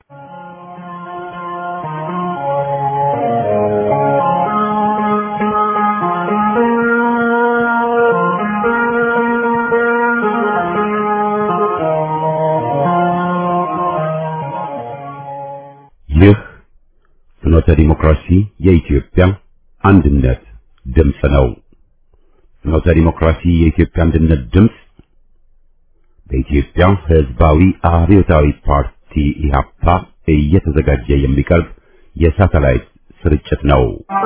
ይህ ፍኖተ ዲሞክራሲ የኢትዮጵያ አንድነት ድምፅ ነው። ፍኖተ ዲሞክራሲ የኢትዮጵያ አንድነት ድምፅ በኢትዮጵያ ሕዝባዊ አብዮታዊ ፓርቲ ኢህአፓ እየተዘጋጀ የሚቀርብ የሳተላይት ስርጭት ነው።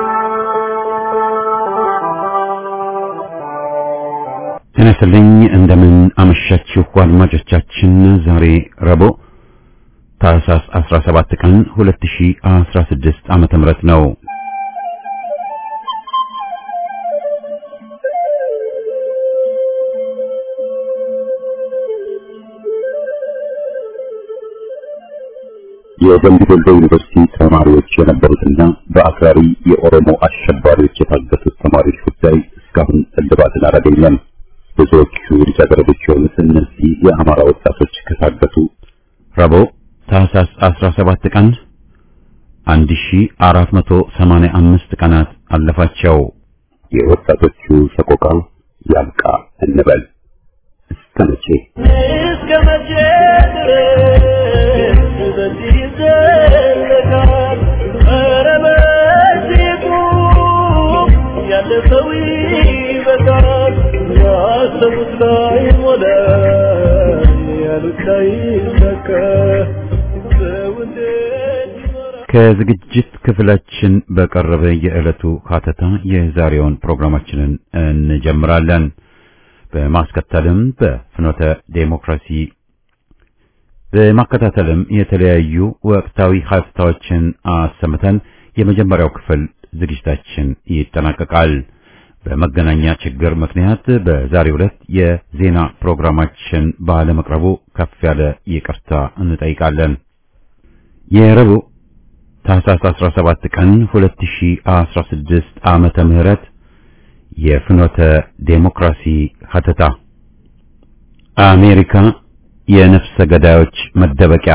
ጤና ይስጥልኝ። እንደምን አመሻችሁ አድማጮቻችን። ዛሬ ረቡዕ ታህሳስ 17 ቀን 2016 ዓመተ ምህረት ነው። የደምቢ ዶሎ ዩኒቨርሲቲ ተማሪዎች የነበሩትና በአክራሪ የኦሮሞ አሸባሪዎች የታገቱት ተማሪዎች ጉዳይ እስካሁን እልባትን አላገኘም። ብዙዎቹ ልጃገረዶች የሆኑት እነዚህ የአማራ ወጣቶች ከታገቱ ረቡዕ ታህሳስ 17 ቀን 1485 ቀናት አለፋቸው። የወጣቶቹ ሰቆቃ ያብቃ እንበል። እስከ መቼ እስከ መቼ ድረስ በዚህ ይዘለቃል? ኧረ በዚህ ቁም፣ ያለፈው ይበቃል። ያሰቡት ላይ ሞላ፣ ያሉት ላይ ይሳካ። ሰው እንዴት ይኖራል? ከዝግጅት ክፍላችን በቀረበ የዕለቱ ሀተታ የዛሬውን ፕሮግራማችንን እንጀምራለን። በማስከተልም በፍኖተ ዴሞክራሲ በማከታተልም የተለያዩ ወቅታዊ ሀተታዎችን አሰምተን የመጀመሪያው ክፍል ዝግጅታችን ይጠናቀቃል። በመገናኛ ችግር ምክንያት በዛሬው ዕለት የዜና ፕሮግራማችን ባለመቅረቡ ከፍ ያለ ይቅርታ እንጠይቃለን። የረቡዕ ታህሳስ 17 ቀን 2016 ዓመተ ምህረት የፍኖተ ዴሞክራሲ ሀተታ አሜሪካ የነፍሰ ገዳዮች መደበቂያ።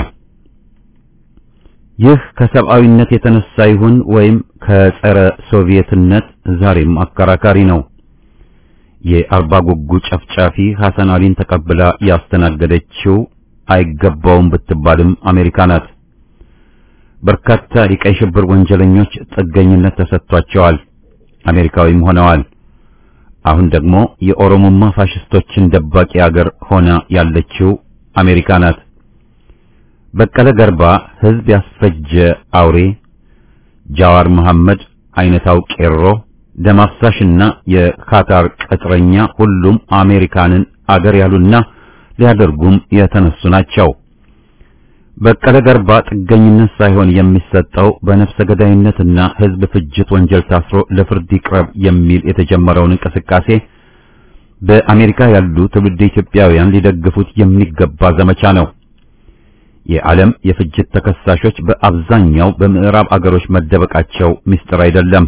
ይህ ከሰብአዊነት የተነሳ ይሁን ወይም ከጸረ ሶቪየትነት ዛሬም አከራካሪ ነው። የአርባ ጉጉ ጨፍጫፊ ሐሰን አሊን ተቀብላ ያስተናገደችው አይገባውም ብትባልም አሜሪካ ናት። በርካታ የቀይ ሽብር ወንጀለኞች ጥገኝነት ተሰጥቷቸዋል፣ አሜሪካዊም ሆነዋል። አሁን ደግሞ የኦሮሞማ ፋሽስቶችን ደባቂ አገር ሆና ያለችው አሜሪካ ናት። በቀለ ገርባ ሕዝብ ያስፈጀ አውሬ፣ ጃዋር መሐመድ አይነታው ቄሮ፣ ደም አፍሳሽና የካታር ቅጥረኛ ሁሉም አሜሪካንን አገር ያሉና ሊያደርጉም የተነሱ ናቸው። በቀለ ገርባ ጥገኝነት ሳይሆን የሚሰጠው በነፍሰ ገዳይነትና ሕዝብ ፍጅት ወንጀል ታስሮ ለፍርድ ይቅረብ የሚል የተጀመረውን እንቅስቃሴ በአሜሪካ ያሉ ትውልድ ኢትዮጵያውያን ሊደግፉት የሚገባ ዘመቻ ነው። የዓለም የፍጅት ተከሳሾች በአብዛኛው በምዕራብ አገሮች መደበቃቸው ምስጢር አይደለም።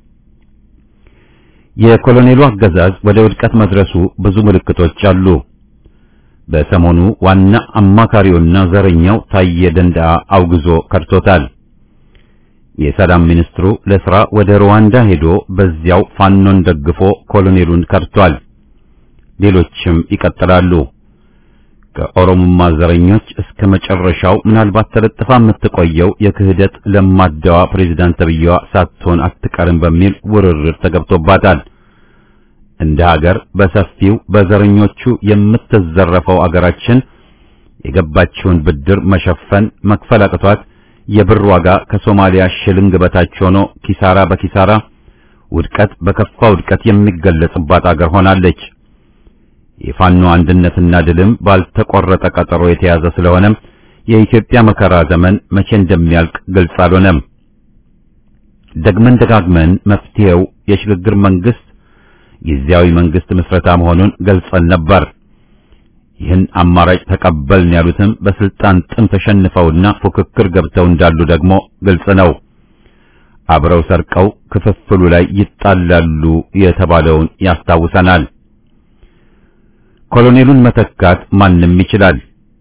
የኮሎኔሉ አገዛዝ ወደ ውድቀት መድረሱ ብዙ ምልክቶች አሉ። በሰሞኑ ዋና አማካሪውና ዘረኛው ታየ ደንደዓ አውግዞ ከድቶታል። የሰላም ሚኒስትሩ ለሥራ ወደ ሩዋንዳ ሄዶ በዚያው ፋኖን ደግፎ ኮሎኔሉን ከድቷል። ሌሎችም ይቀጥላሉ። ከኦሮሞማ ዘረኞች እስከ መጨረሻው ምናልባት ተለጥፋ የምትቆየው የክህደት ለማዳዋ ፕሬዝዳንት ተብዬዋ ሳትሆን አትቀርም በሚል ውርርድ ተገብቶባታል። እንደ ሀገር በሰፊው በዘረኞቹ የምትዘረፈው አገራችን የገባችውን ብድር መሸፈን መክፈል አቅቷት የብር ዋጋ ከሶማሊያ ሽልንግ በታች ሆኖ ኪሳራ በኪሳራ ውድቀት በከፋ ውድቀት የሚገለጽባት አገር ሆናለች። የፋኖ አንድነትና ድልም ባልተቆረጠ ቀጠሮ የተያዘ ስለሆነም የኢትዮጵያ መከራ ዘመን መቼ እንደሚያልቅ ግልጽ አልሆነም። ደግመን ደጋግመን መፍትሄው የሽግግር መንግስት ጊዜያዊ መንግስት ምስረታ መሆኑን ገልጸን ነበር። ይህን አማራጭ ተቀበልን ያሉትም በስልጣን ጥም ተሸንፈውና ፉክክር ገብተው እንዳሉ ደግሞ ግልጽ ነው። አብረው ሰርቀው ክፍፍሉ ላይ ይጣላሉ የተባለውን ያስታውሰናል። ኮሎኔሉን መተካት ማንም ይችላል።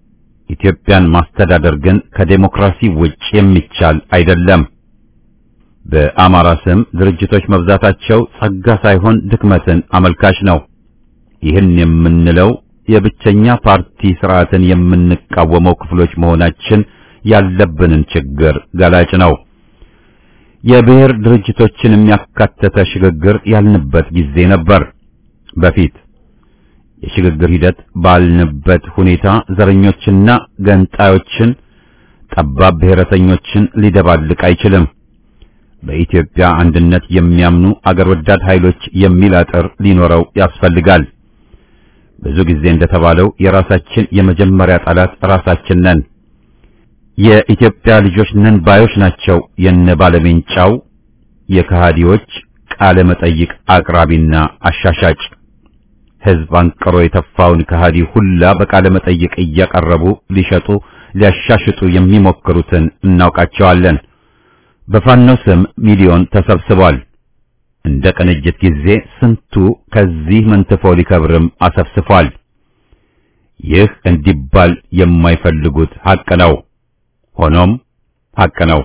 ኢትዮጵያን ማስተዳደር ግን ከዴሞክራሲ ውጭ የሚቻል አይደለም። በአማራ ስም ድርጅቶች መብዛታቸው ጸጋ ሳይሆን ድክመትን አመልካች ነው። ይህን የምንለው የብቸኛ ፓርቲ ስርዓትን የምንቃወመው ክፍሎች መሆናችን ያለብንን ችግር ገላጭ ነው። የብሔር ድርጅቶችን የሚያካተተ ሽግግር ያልንበት ጊዜ ነበር። በፊት የሽግግር ሂደት ባልንበት ሁኔታ ዘረኞችና ገንጣዮችን፣ ጠባብ ብሔረተኞችን ሊደባልቅ አይችልም። በኢትዮጵያ አንድነት የሚያምኑ አገር ወዳድ ኃይሎች የሚል አጥር ሊኖረው ያስፈልጋል። ብዙ ጊዜ እንደተባለው የራሳችን የመጀመሪያ ጠላት ራሳችን ነን። የኢትዮጵያ ልጆች ነን ባዮች ናቸው የነ ባለሜንጫው የከሃዲዎች ቃለ መጠይቅ አቅራቢና አሻሻጭ። ሕዝብ አንቅሮ የተፋውን ከሃዲ ሁላ በቃለ መጠይቅ እያቀረቡ ሊሸጡ ሊያሻሽጡ የሚሞክሩትን እናውቃቸዋለን። በፋኖ ስም ሚሊዮን ተሰብስቧል። እንደ ቅንጅት ጊዜ ስንቱ ከዚህ መንትፎ ሊከብርም አሰፍስፏል። ይህ እንዲባል የማይፈልጉት ሐቅ ነው። ሆኖም ሐቅ ነው።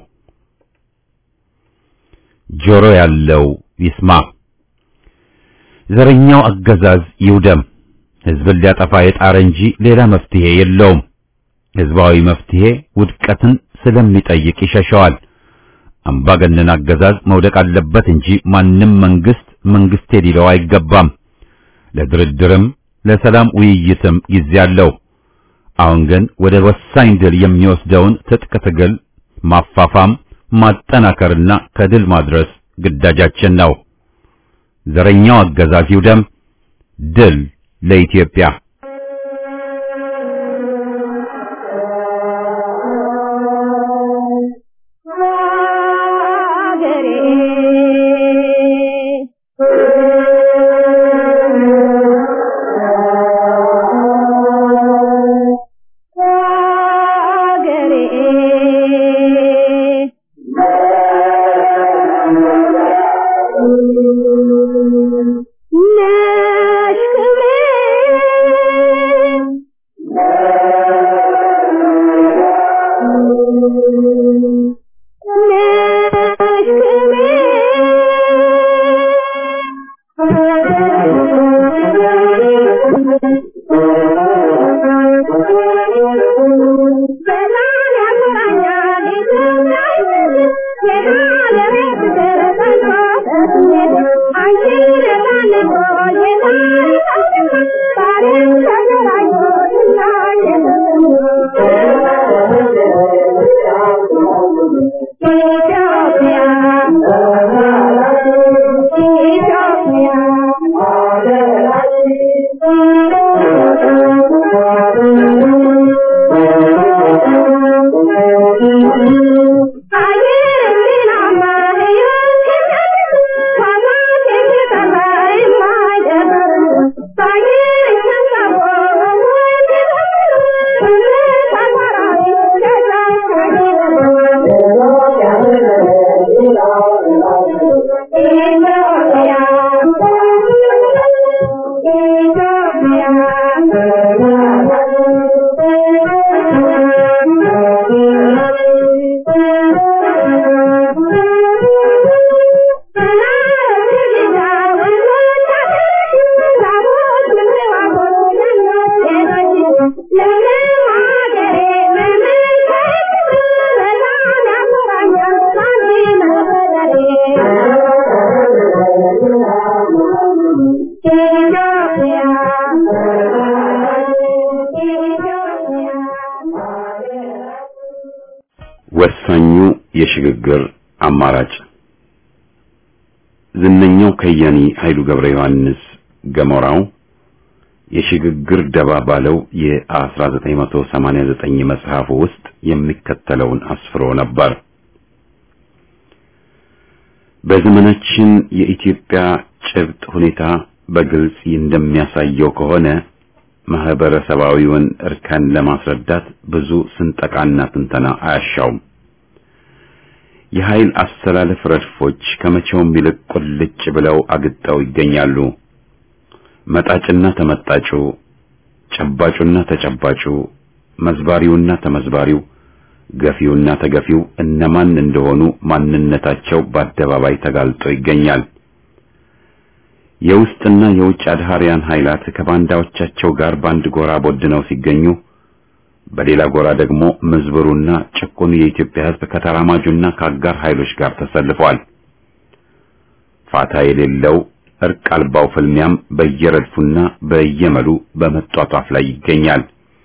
ጆሮ ያለው ይስማ። ዘረኛው አገዛዝ ይውደም። ሕዝብን ሊያጠፋ የጣረ እንጂ ሌላ መፍትሄ የለውም። ሕዝባዊ መፍትሄ ውድቀትን ስለሚጠይቅ ይሸሸዋል። አምባገነን አገዛዝ መውደቅ አለበት እንጂ ማንም መንግስት መንግስቴ ሊለው አይገባም። ለድርድርም ለሰላም ውይይትም ጊዜ አለው። አሁን ግን ወደ ወሳኝ ድል የሚወስደውን ትጥቅ ትግል ማፋፋም፣ ማጠናከርና ከድል ማድረስ ግዳጃችን ነው። ዘረኛው አገዛዝ ይውደም። ድል ለኢትዮጵያ። ወሳኙ የሽግግር አማራጭ ዝነኛው ከያኒ ኃይሉ ገብረ ዮሐንስ ገሞራው የሽግግር ደባ ባለው የ1989 መጽሐፉ ውስጥ የሚከተለውን አስፍሮ ነበር። በዘመናችን የኢትዮጵያ ጭብጥ ሁኔታ በግልጽ እንደሚያሳየው ከሆነ ማህበረሰባዊውን እርከን ለማስረዳት ብዙ ስንጠቃና ትንተና አያሻውም። የኃይል አስተላለፍ ረድፎች ከመቼውም ይልቅ ቁልጭ ብለው አግጠው ይገኛሉ። መጣጭና ተመጣጩ፣ ጨባጩና ተጨባጩ፣ መዝባሪውና ተመዝባሪው ገፊውና ተገፊው እነማን እንደሆኑ ማንነታቸው በአደባባይ ተጋልጦ ይገኛል። የውስጥና የውጭ አድሃሪያን ኃይላት ከባንዳዎቻቸው ጋር በአንድ ጎራ ቦድነው ሲገኙ፣ በሌላ ጎራ ደግሞ ምዝብሩና ጭቁኑ የኢትዮጵያ ሕዝብ ከተራማጁና ከአጋር ኃይሎች ጋር ተሰልፏል። ፋታ የሌለው እርቅ አልባው ፍልሚያም በየረድፉና በየመሉ በመጧጧፍ ላይ ይገኛል።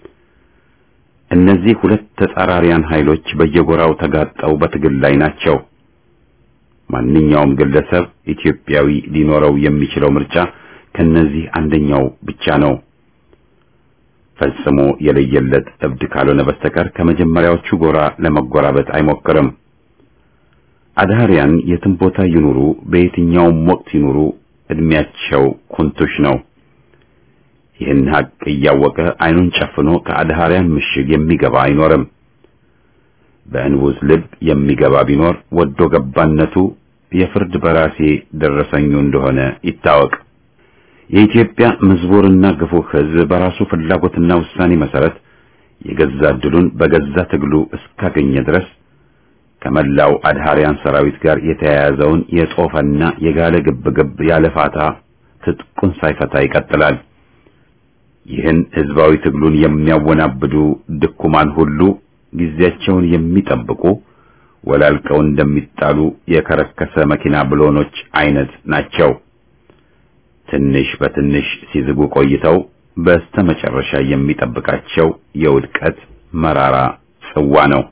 እነዚህ ሁለት ተጻራሪያን ኃይሎች በየጎራው ተጋጠው በትግል ላይ ናቸው። ማንኛውም ግለሰብ ኢትዮጵያዊ ሊኖረው የሚችለው ምርጫ ከነዚህ አንደኛው ብቻ ነው። ፈጽሞ የለየለት እብድ ካልሆነ በስተቀር ከመጀመሪያዎቹ ጎራ ለመጎራበት አይሞክርም። አድሃሪያን የትም ቦታ ይኑሩ፣ በየትኛውም ወቅት ይኑሩ፣ እድሜያቸው ኩንቱሽ ነው። ይህን ሀቅ እያወቀ አይኑን ጨፍኖ ከአድሃሪያን ምሽግ የሚገባ አይኖርም። በእንቡዝ ልብ የሚገባ ቢኖር ወዶ ገባነቱ የፍርድ በራሴ ደረሰኙ እንደሆነ ይታወቅ። የኢትዮጵያ ምዝቡርና ግፉ ሕዝብ በራሱ ፍላጎትና ውሳኔ መሰረት የገዛ ዕድሉን በገዛ ትግሉ እስካገኘ ድረስ ከመላው አድሃሪያን ሰራዊት ጋር የተያያዘውን የጦፈና የጋለ ግብግብ ያለ ፋታ ትጥቁን ሳይፈታ ይቀጥላል። ይህን ህዝባዊ ትግሉን የሚያወናብዱ ድኩማን ሁሉ ጊዜያቸውን የሚጠብቁ ወላልቀው እንደሚጣሉ የከረከሰ መኪና ብሎኖች አይነት ናቸው። ትንሽ በትንሽ ሲዝጉ ቆይተው በስተመጨረሻ የሚጠብቃቸው የውድቀት መራራ ጽዋ ነው።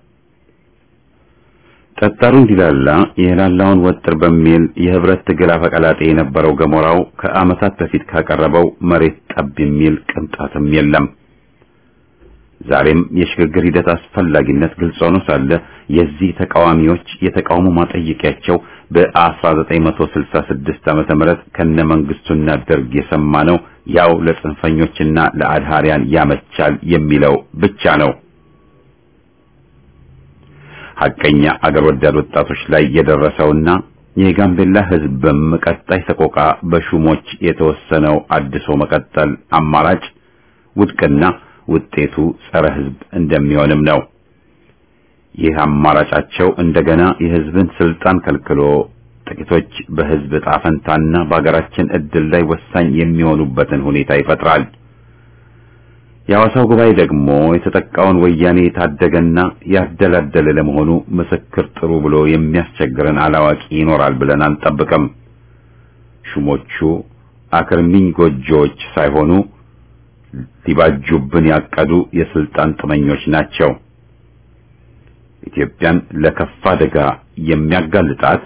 ጠጣሩ እንዲላላ የላላውን ወጥር በሚል የህብረት ትግል አፈቀላጤ የነበረው ገሞራው ከዓመታት በፊት ካቀረበው መሬት ጠብ የሚል ቅንጣትም የለም። ዛሬም የሽግግር ሂደት አስፈላጊነት ግልጽ ሆኖ ሳለ የዚህ ተቃዋሚዎች የተቃውሞ ማጠየቂያቸው በ1966 ዓመተ ምህረት ከነ መንግስቱና ደርግ የሰማነው ያው ለጽንፈኞችና ለአድሃሪያን ያመቻል የሚለው ብቻ ነው። ሐቀኛ አገር ወዳድ ወጣቶች ላይ የደረሰውና የጋምቤላ ህዝብም ቀጣይ ሰቆቃ በሹሞች የተወሰነው አድሶ መቀጠል አማራጭ ውድቅና ውጤቱ ጸረ ህዝብ እንደሚሆንም ነው። ይህ አማራጫቸው እንደገና የህዝብን ስልጣን ከልክሎ ጥቂቶች በህዝብ ዕጣ ፈንታና በአገራችን ዕድል ላይ ወሳኝ የሚሆኑበትን ሁኔታ ይፈጥራል። የሐዋሳው ጉባኤ ደግሞ የተጠቃውን ወያኔ የታደገና ያደላደለ ለመሆኑ ምስክር ጥሩ ብሎ የሚያስቸግረን አላዋቂ ይኖራል ብለን አንጠብቅም። ሹሞቹ አክርሚኝ ጎጆዎች ሳይሆኑ ሊባጁብን ያቀዱ የስልጣን ጥመኞች ናቸው። ኢትዮጵያን ለከፋ አደጋ የሚያጋልጣት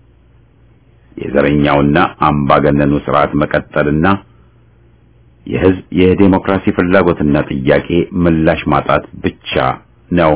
የዘረኛውና አምባገነኑ ስርዓት መቀጠልና የህዝብ የዴሞክራሲ ፍላጎትና ጥያቄ ምላሽ ማጣት ብቻ ነው።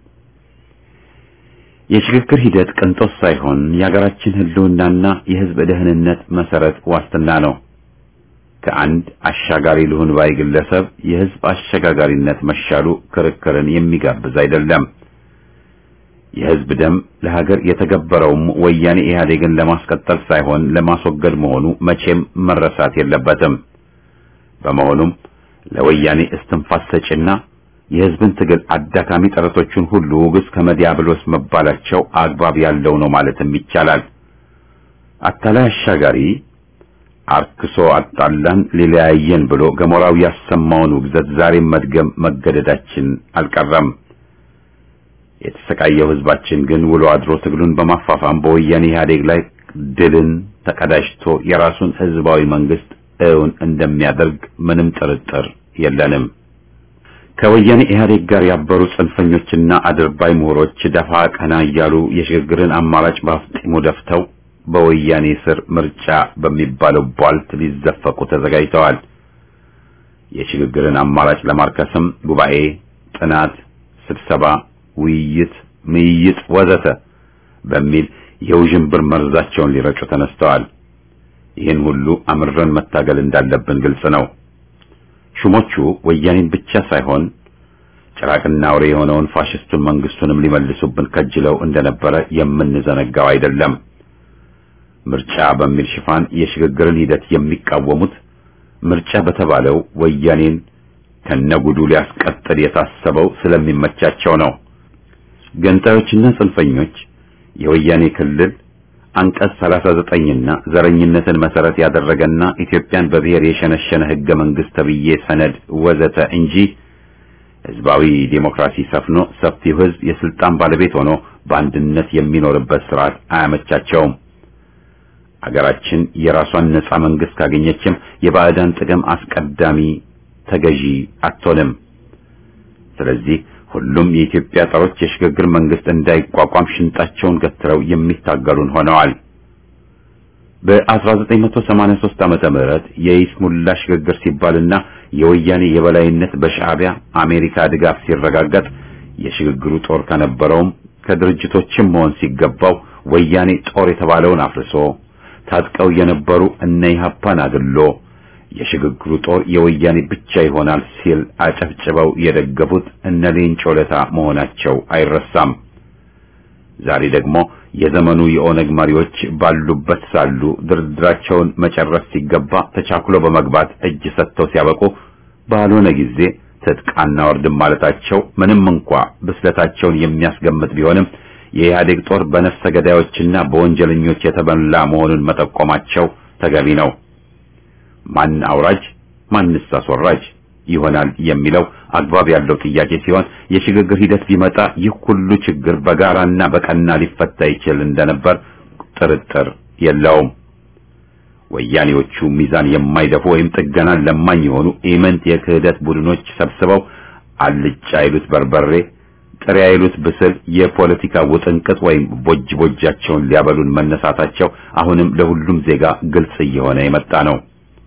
የሽግግር ሂደት ቅንጦት ሳይሆን የሀገራችን ህልውናና የህዝብ ደህንነት መሰረት ዋስትና ነው። ከአንድ አሻጋሪ ልሁን ባይ ግለሰብ የህዝብ አሸጋጋሪነት መሻሉ ክርክርን የሚጋብዝ አይደለም። የህዝብ ደም ለሀገር የተገበረውም ወያኔ ኢህአዴግን ለማስቀጠል ሳይሆን ለማስወገድ መሆኑ መቼም መረሳት የለበትም። በመሆኑም ለወያኔ እስትንፋስ ሰጪና የህዝብን ትግል አዳካሚ ጥረቶቹን ሁሉ ውግዝ ከመዲያብሎስ መባላቸው አግባብ ያለው ነው ማለትም ይቻላል። አታላይ አሻጋሪ አርክሶ አጣላን ሊለያየን ብሎ ገሞራው ያሰማውን ውግዘት ዛሬም መድገም መገደዳችን አልቀረም። የተሰቃየው ህዝባችን ግን ውሎ አድሮ ትግሉን በማፋፋም በወያኔ ኢህአዴግ ላይ ድልን ተቀዳጅቶ የራሱን ህዝባዊ መንግስት እውን እንደሚያደርግ ምንም ጥርጥር የለንም። ከወያኔ ኢህአዴግ ጋር ያበሩ ጽንፈኞችና አድርባይ ምሁሮች ደፋ ቀና እያሉ የሽግግርን አማራጭ በአፍጢሙ ደፍተው በወያኔ ስር ምርጫ በሚባለው ቧልት ሊዘፈቁ ተዘጋጅተዋል። የሽግግርን አማራጭ ለማርከስም ጉባኤ፣ ጥናት፣ ስብሰባ፣ ውይይት፣ ምይይጥ ወዘተ በሚል የውዥንብር መርዛቸውን ሊረጩ ተነስተዋል። ይህን ሁሉ አምረን መታገል እንዳለብን ግልጽ ነው። ሹሞቹ ወያኔን ብቻ ሳይሆን ጭራቅና አውሬ የሆነውን ፋሽስቱን መንግስቱንም ሊመልሱብን ከጅለው እንደነበረ የምንዘነጋው አይደለም። ምርጫ በሚል ሽፋን የሽግግርን ሂደት የሚቃወሙት ምርጫ በተባለው ወያኔን ከነጉዱ ሊያስቀጥል የታሰበው ስለሚመቻቸው ነው። ገንጣዮችና ጽንፈኞች የወያኔ ክልል አንቀጽ 39ና ዘረኝነትን መሰረት ያደረገና ኢትዮጵያን በብሔር የሸነሸነ ህገ መንግስት ተብዬ ሰነድ ወዘተ እንጂ ህዝባዊ ዴሞክራሲ ሰፍኖ ሰፊው ህዝብ የስልጣን ባለቤት ሆኖ በአንድነት የሚኖርበት ስርዓት አያመቻቸውም። አገራችን የራሷን ነጻ መንግስት ካገኘችም የባዕዳን ጥቅም አስቀዳሚ ተገዢ አትሆንም። ስለዚህ ሁሉም የኢትዮጵያ ጦሮች የሽግግር መንግስት እንዳይቋቋም ሽንጣቸውን ገትረው የሚታገሉን ሆነዋል። በ1983 ዓመተ ምህረት የይስሙላ ሽግግር ሲባልና የወያኔ የበላይነት በሻዕቢያ አሜሪካ ድጋፍ ሲረጋገጥ የሽግግሩ ጦር ከነበረውም ከድርጅቶችም መሆን ሲገባው ወያኔ ጦር የተባለውን አፍርሶ ታጥቀው የነበሩ እነ ኢህአፓን አግሎ የሽግግሩ ጦር የወያኔ ብቻ ይሆናል ሲል አጨብጭበው የደገፉት እነ ሌንጮ ለታ መሆናቸው አይረሳም። ዛሬ ደግሞ የዘመኑ የኦነግ መሪዎች ባሉበት ሳሉ ድርድራቸውን መጨረስ ሲገባ ተቻኩሎ በመግባት እጅ ሰጥተው ሲያበቁ ባልሆነ ጊዜ ትጥቅ አናወርድም ማለታቸው ምንም እንኳ ብስለታቸውን የሚያስገምት ቢሆንም የኢህአዴግ ጦር በነፍሰ ገዳዮችና በወንጀለኞች የተበላ መሆኑን መጠቆማቸው ተገቢ ነው። ማን አውራጅ ማንስ አስወራጅ ይሆናል የሚለው አግባብ ያለው ጥያቄ ሲሆን የሽግግር ሂደት ቢመጣ ይህ ሁሉ ችግር በጋራና በቀና ሊፈታ ይችል እንደነበር ጥርጥር የለውም። ወያኔዎቹ ሚዛን የማይደፉ ወይም ጥገናን ለማኝ የሆኑ ኢምንት የክህደት ቡድኖች ሰብስበው አልጫ ይሉት በርበሬ ጥሬ ይሉት ብስል የፖለቲካ ውጥንቅጥ ወይም ቦጅ ቦጃቸውን ሊያበሉን መነሳታቸው አሁንም ለሁሉም ዜጋ ግልጽ እየሆነ የመጣ ነው።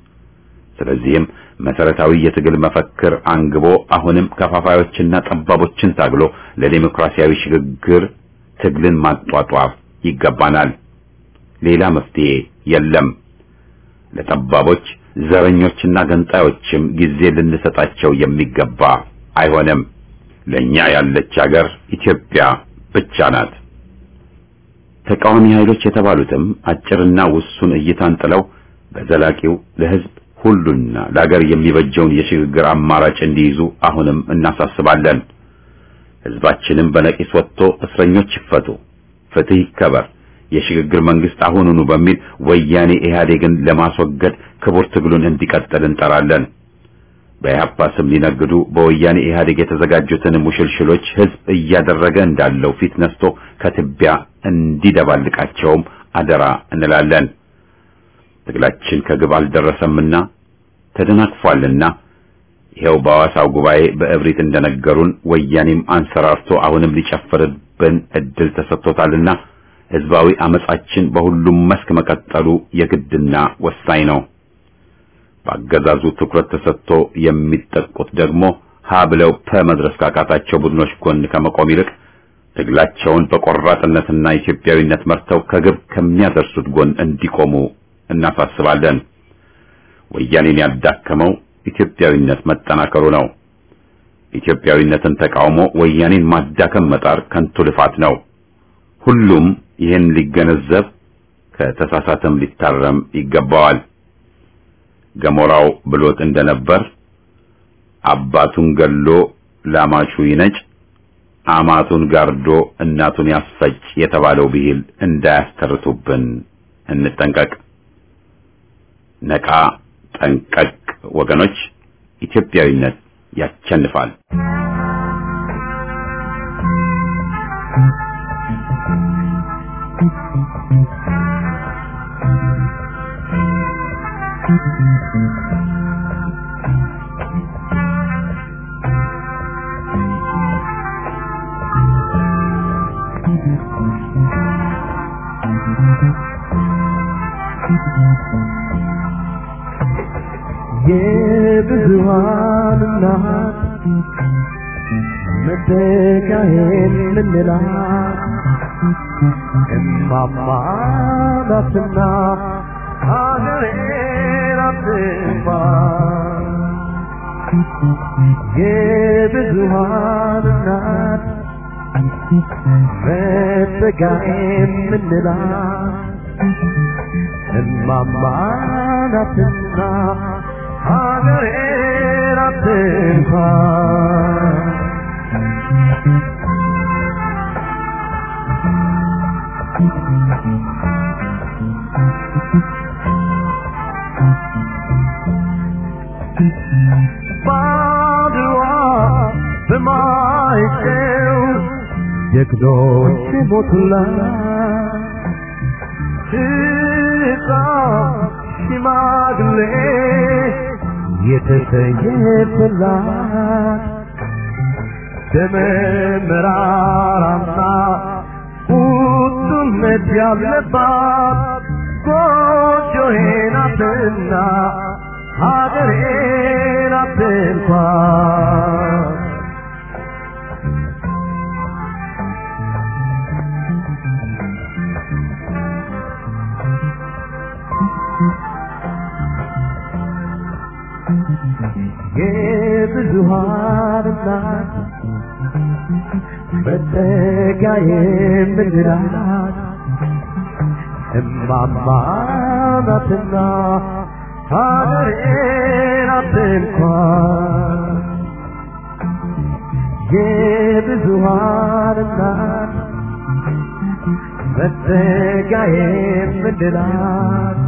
ስለዚህም መሰረታዊ የትግል መፈክር አንግቦ አሁንም ከፋፋዮችና ጠባቦችን ታግሎ ለዲሞክራሲያዊ ሽግግር ትግልን ማጧጧፍ ይገባናል። ሌላ መፍትሄ የለም። ለጠባቦች ዘረኞችና ገንጣዮችም ጊዜ ልንሰጣቸው የሚገባ አይሆንም። ለኛ ያለች ሀገር ኢትዮጵያ ብቻ ናት። ተቃዋሚ ኃይሎች የተባሉትም አጭርና ውሱን እይታን ጥለው በዘላቂው ለህዝብ ሁሉና ለሀገር የሚበጀውን የሽግግር አማራጭ እንዲይዙ አሁንም እናሳስባለን። ህዝባችንም በነቂስ ወጥቶ እስረኞች ይፈቱ፣ ፍትህ ይከበር፣ የሽግግር መንግስት አሁኑኑ በሚል ወያኔ ኢህአዴግን ለማስወገድ ክቡር ትግሉን እንዲቀጥል እንጠራለን። በኢህአፓ ስም ሊነግዱ በወያኔ ኢህአዴግ የተዘጋጁትን ሙሽልሽሎች ህዝብ እያደረገ እንዳለው ፊት ነስቶ ከትቢያ እንዲደባልቃቸውም አደራ እንላለን። ትግላችን ከግብ አልደረሰምና ተደናቅፏልና ይኸው በሐዋሳው ጉባኤ በእብሪት እንደነገሩን ወያኔም አንሰራርቶ አሁንም ሊጨፍርብን እድል ተሰጥቶታልና ህዝባዊ አመጻችን በሁሉም መስክ መቀጠሉ የግድና ወሳኝ ነው። በአገዛዙ ትኩረት ተሰጥቶ የሚጠቁት ደግሞ ሀ ብለው ፐ መድረስ ካቃታቸው ቡድኖች ጎን ከመቆም ይልቅ ትግላቸውን በቆራጥነትና ኢትዮጵያዊነት መርተው ከግብ ከሚያደርሱት ጎን እንዲቆሙ እናሳስባለን። ወያኔን ያዳከመው ኢትዮጵያዊነት መጠናከሩ ነው። ኢትዮጵያዊነትን ተቃውሞ ወያኔን ማዳከም መጣር ከንቱ ልፋት ነው። ሁሉም ይህን ሊገነዘብ ከተሳሳተም ሊታረም ይገባዋል። ገሞራው ብሎት እንደነበር አባቱን ገሎ ላማቹ ይነጭ፣ አማቱን ጋርዶ እናቱን ያስፈጭ የተባለው ብሂል እንዳያስተርቱብን እንጠንቀቅ። ነቃ ጠንቀቅ ወገኖች፣ ኢትዮጵያዊነት ያቸንፋል። የብዙሃን እናት መተካዬን ምንላት እማማ ናትና ሀገሬን አትንፋ የብዙሃን እናት መተካዬን ምንላት እማማ ናትና ሀገሬን አትንኳን ባድዋ በማይጨው ጀግኖች ሞቱላት ሕፃን ሽማግሌ የተሰየፈላት ደመ መራራና ቁጡነት ያለባት ጎጆዬ ናትና ሀገሬ ናት እንኳን የብዙሃን እናት መጠጊያ የምንላት እማማ ናትና ሀገሬ ናት እንኳን የብዙሃን እናት መጠጊያ የምንላት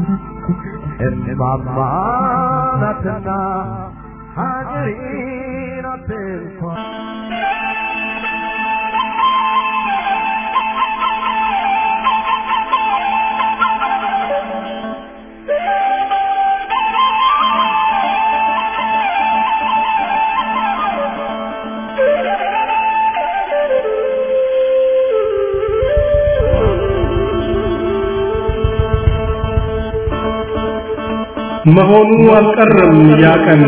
እማማ ናትና ሀገሬ ናት እንኳን መሆኑ አልቀረም ያ ቀን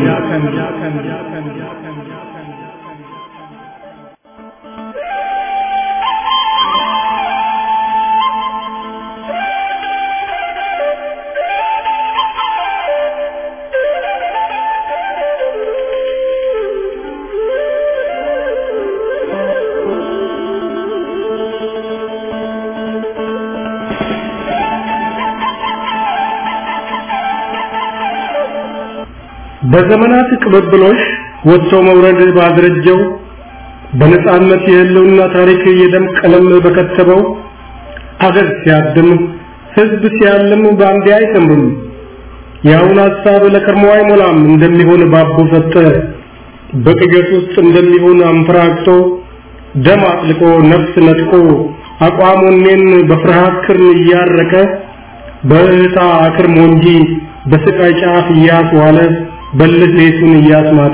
በዘመናት ቅብብሎሽ ወጥቶ መውረድ ባደረጀው በነጻነት የህልውና ታሪክ የደም ቀለም በከተበው አገር ሲያድም ህዝብ ሲያልም በአንዴ አይሰምሩም። የአሁን ሀሳብ ለከርሞ አይሞላም እንደሚሆን ባቦ ሰጠ በቅዠት ውስጥ እንደሚሆን አንፈራግጦ ደም አጥልቆ ነፍስ ነጥቆ አቋሙኔን በፍርሃት ክርን እያረቀ በእህታ አክርሞ እንጂ በስቃይ ጫፍ እያስዋለ በልህ ሌቱን እያስማተ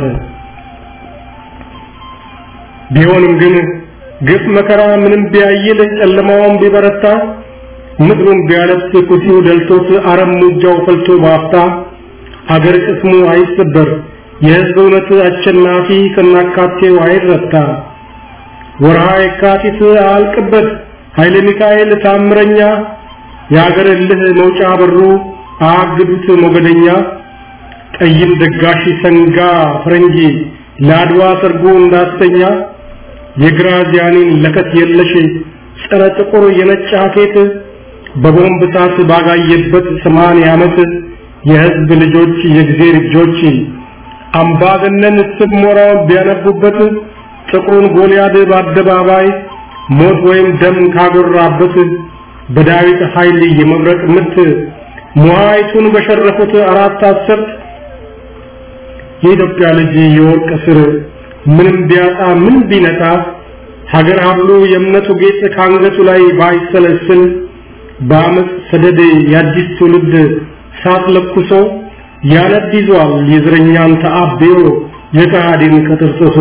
ቢሆንም ግን ግፍ መከራ ምንም ቢያይል ጨለማውን ቢበረታ ምድሩን ቢያለብስ ኩሲው ደልቶት አረም ሙጃው ፈልቶ ባፍታ አገር ቅስሙ አይሰበር የህዝብ እውነት አሸናፊ ከናካቴው አይረታ ወርሃ የካቲት አልቅበት ኃይለ ሚካኤል ታምረኛ የአገር እልህ መውጫ በሩ አግዱት ሞገደኛ ጠይም ደጋሽ ሰንጋ ፈረንጂ ለአድዋ ሰርጎ እንዳስተኛ የግራዚያኒን ለከት የለሽ ጸረ ጥቁር የነጭ ሀኬት በቦምብ እሳት ባጋየበት ሰማንያ ዓመት የህዝብ ልጆች የእግዜር እጆች አምባገነን ስም ሞራውን ቢያነቡበት ጥቁሩን ጎልያድ በአደባባይ ሞት ወይም ደም ካጎራበት በዳዊት ኃይል የመብረቅ ምት ሙሃይቱን በሸረፉት አራት አስርት የኢትዮጵያ ልጅ የወርቅ ስር ምንም ቢያጣ ምን ቢነጣ ሀገር ሀብሉ የእምነቱ ጌጥ ከአንገቱ ላይ ባይሰለስል በአመፅ ሰደድ የአዲስ ትውልድ ሳት ለኩሶ ያነድ ይዟል የዝረኛን ተአብዮ የከሃዲን ከጥርጥሶ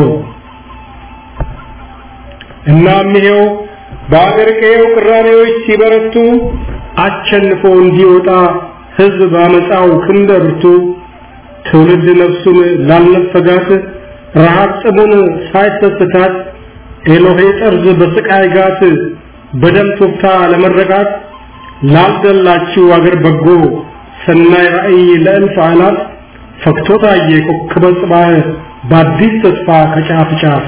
እናም ይሄው በአገር ቀየው ቅራኔዎች ሲበረቱ አቸንፎ እንዲወጣ ህዝብ ባመፃው ክንደ ብርቱ ትውልድ ነፍሱን ላልነፈጋት ረሃብ ጥሙን ሳይሰስታት ኤሎሄ ጠርዝ በስቃይ ጋት በደም ቱፍታ ለመረቃት ላልደላችው አገር በጎ ሰናይ ራእይ ለእልፍ አላት ፈክቶ ታየ ኮከበ ጽባህ በአዲስ ተስፋ ከጫፍ ጫፍ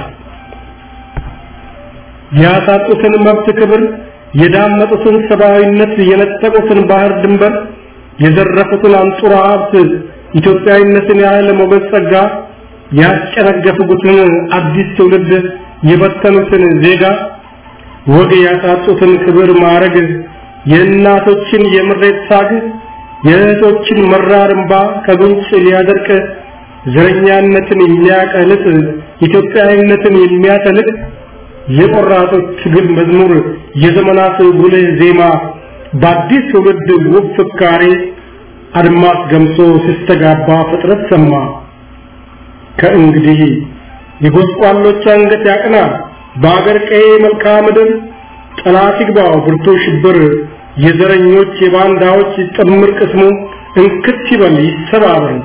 ያሳጡትን መብት ክብር የዳመጡትን ሰብአዊነት የነጠቁትን ባህር ድንበር የዘረፉትን አንጡራ ሀብት ኢትዮጵያዊነትን ያህል ሞገስ ጸጋ ያስጨነገፉትን አዲስ ትውልድ የበተኑትን ዜጋ ወግ ያሳጡትን ክብር ማዕረግ የእናቶችን የምሬት ሳግ የእህቶችን መራር እንባ ከጉንጭ ሊያደርቅ ዘረኛነትን የሚያቀልጥ ኢትዮጵያዊነትን የሚያተልቅ የቆራጦች ትግል መዝሙር የዘመናት ጉልህ ዜማ በአዲስ ትውልድ ውብ ፍካሬ አድማስ ገምሶ ሲስተጋባ ፍጥረት ሰማ። ከእንግዲህ የጎስቋሎች አንገት ያቅና፣ በአገር ቀዬ መልክዓ ምድር ጠላት ይግባው ብርቱ ሽብር፣ የዘረኞች የባንዳዎች ጥምር ቅስሙ እንክት ይበል ይሰባበር።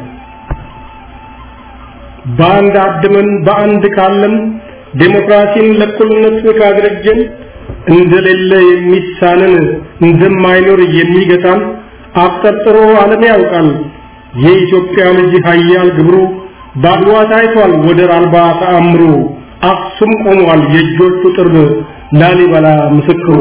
በአንድ አድመን በአንድ ካለም ዴሞክራሲን ለእኩልነት ካደረጀን እንደሌለ የሚሳንን እንደማይኖር የሚገታን አብጠርጥሮ ዓለም ያውቃል። የኢትዮጵያ ልጅ ኃያል ግብሩ ባድዋ ታይቷል ወደር አልባ ተአምሩ። አክሱም ቆሟል የእጆቹ ጥርብ ላሊበላ ምስክሩ።